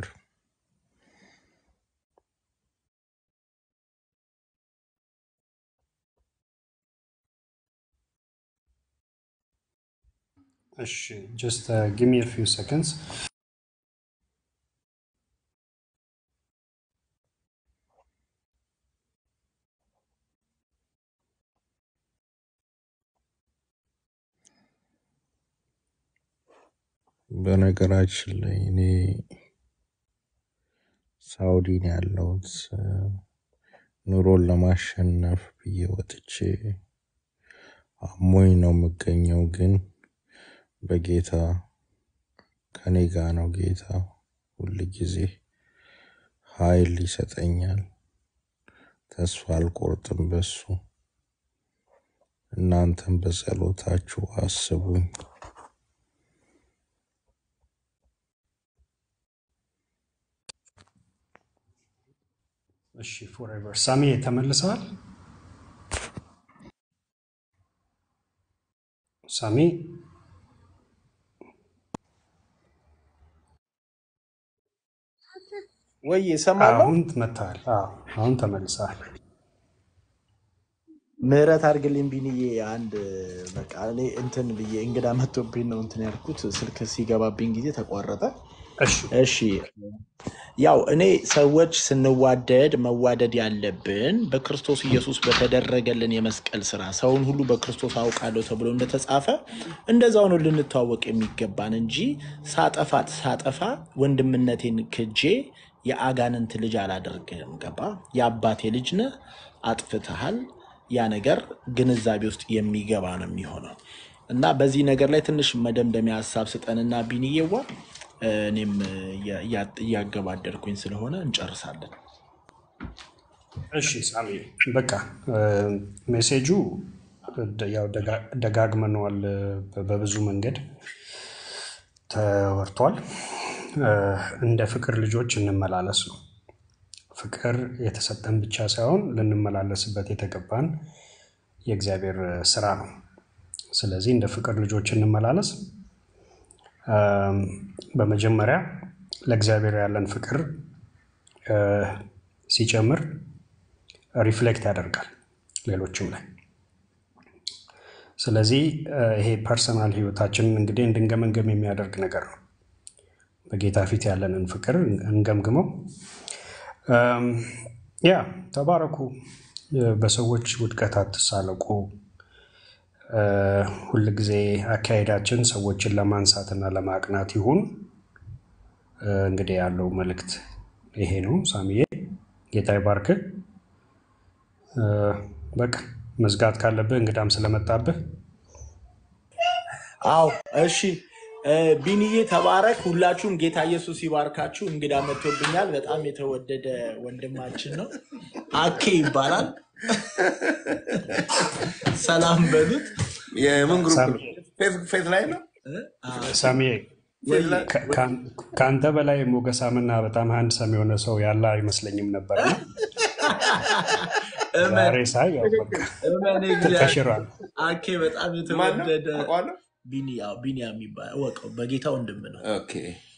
እሺ ጀስት ጊቭ ሚ ፊው ሰከንድስ በነገራችን ላይ እኔ ሳውዲ ነው ያለሁት። ኑሮን ለማሸነፍ ብዬ ወጥቼ አሞኝ ነው የምገኘው፣ ግን በጌታ ከኔ ጋ ነው። ጌታ ሁል ጊዜ ኃይል ይሰጠኛል። ተስፋ አልቆርጥም በሱ። እናንተም በጸሎታችሁ አስቡኝ። እሺ ፎሬቨር ሳሚ ተመልሰዋል። ሳሚ ወይ እሰማለሁ። አሁን መጥተሃል። አዎ፣ አሁን ተመልሰሃል። ምህረት አድርግልኝ ቢንዬ። አንድ በቃ እኔ እንትን ብዬ እንግዳ መጥቶብኝ ነው እንትን ያልኩት ስልክ ሲገባብኝ ጊዜ ተቋረጠ። እሺ እሺ ያው እኔ ሰዎች ስንዋደድ መዋደድ ያለብን በክርስቶስ ኢየሱስ በተደረገልን የመስቀል ስራ ሰውን ሁሉ በክርስቶስ አውቃለሁ ተብሎ እንደተጻፈ እንደዛው ነው ልንተዋወቅ የሚገባን እንጂ ሳጠፋት ሳጠፋ ወንድምነቴን ክጄ የአጋንንት ልጅ አላደርግም። ገባ? የአባቴ ልጅ ነህ፣ አጥፍተሃል። ያ ነገር ግንዛቤ ውስጥ የሚገባ ነው የሚሆነው እና በዚህ ነገር ላይ ትንሽ መደምደሚያ ሀሳብ ስጠንና ቢንዬዋ እኔም እያ- እያገባደድኩኝ ስለሆነ እንጨርሳለን። እሺ ሳሚ በቃ እ፣ ሜሴጁ ደ- ያው ደጋ- ደጋግመነዋል እ፣ በብዙ መንገድ ተወርቷል። እ፣ እንደ ፍቅር ልጆች እንመላለስ ነው። ፍቅር የተሰጠን ብቻ ሳይሆን ልንመላለስበት የተገባን የእግዚአብሔር ስራ ነው። ስለዚህ እንደ ፍቅር ልጆች እንመላለስ። እም፣ በመጀመሪያ ለእግዚአብሔር ያለን ፍቅር እ፣ ሲጨምር ሪፍሌክት ያደርጋል ሌሎችም ላይ። ስለዚህ እ፣ ይሄ ፐርሰናል ህይወታችንን እንግዲህ እንድንገመንገም የሚያደርግ ነገር ነው። በጌታ ፊት ያለንን ፍቅር እንገምግመው። እም፣ ያ ተባረኩ። እ፣ በሰዎች ውድቀት አትሳለቁ። እ፣ ሁልጊዜ አካሄዳችን ሰዎችን ለማንሳትና ለማቅናት ይሁን። እ፣ እንግዲህ ያለው መልእክት ይሄ ነው። ሳሚዬ ጌታ ይባርክ። እ፣ በቃ መዝጋት ካለብህ እንግዳም ስለመጣብህ አዎ እሺ እ፣ ቢንዬ ተባረክ። ሁላችሁም ጌታ ኢየሱስ ይባርካችሁ። እንግዳ መጥቶብኛል። በጣም የተወደደ ወንድማችን ነው። አኬ ይባላል። ሰላም በሉት። የምን ግሩፕ ነው? ሳሚ- ፌስ- ፌስ ላይ ነው። እ፣ አ፣ ሳሚዬ ወይ ከ- ከአን- ከአንተ በላይ ሞገሳምና በጣም አንድ ሰም የሆነ ሰው ያለ አይመስለኝም ነበር። እመን ዛሬ ሳይ ያው በቃ እመን እግዚአብሔር ተሽሯል። አኬ በጣም ማን ነው? የተወደደ አውቀዋለሁ። ቢኒ አዎ፣ ቢኒያም የሚባል እወቀው፣ በጌታ ወንድም ነው። ኦኬ።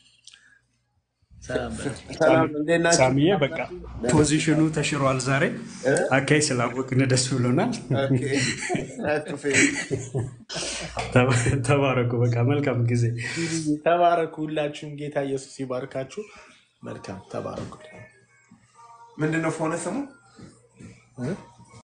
ሰላም በለው። ሰላም እንዴት ናችሁ? ሳሚዬ በቃ ፖዚሽኑ ተሽሯል። ዛሬ አካይ ስላወቅን ደስ ብሎናል። ኦኬ። ናይስ ቱ ፌስ። ተ- ተባረኩ። በቃ መልካም ጊዜ። ቢኒ ተባረኩ። ሁላችሁም ጌታ ኢየሱስ ይባርካችሁ። መልካም ተባረኩ። ምንድን ነው ፎነ ስሙ? እ?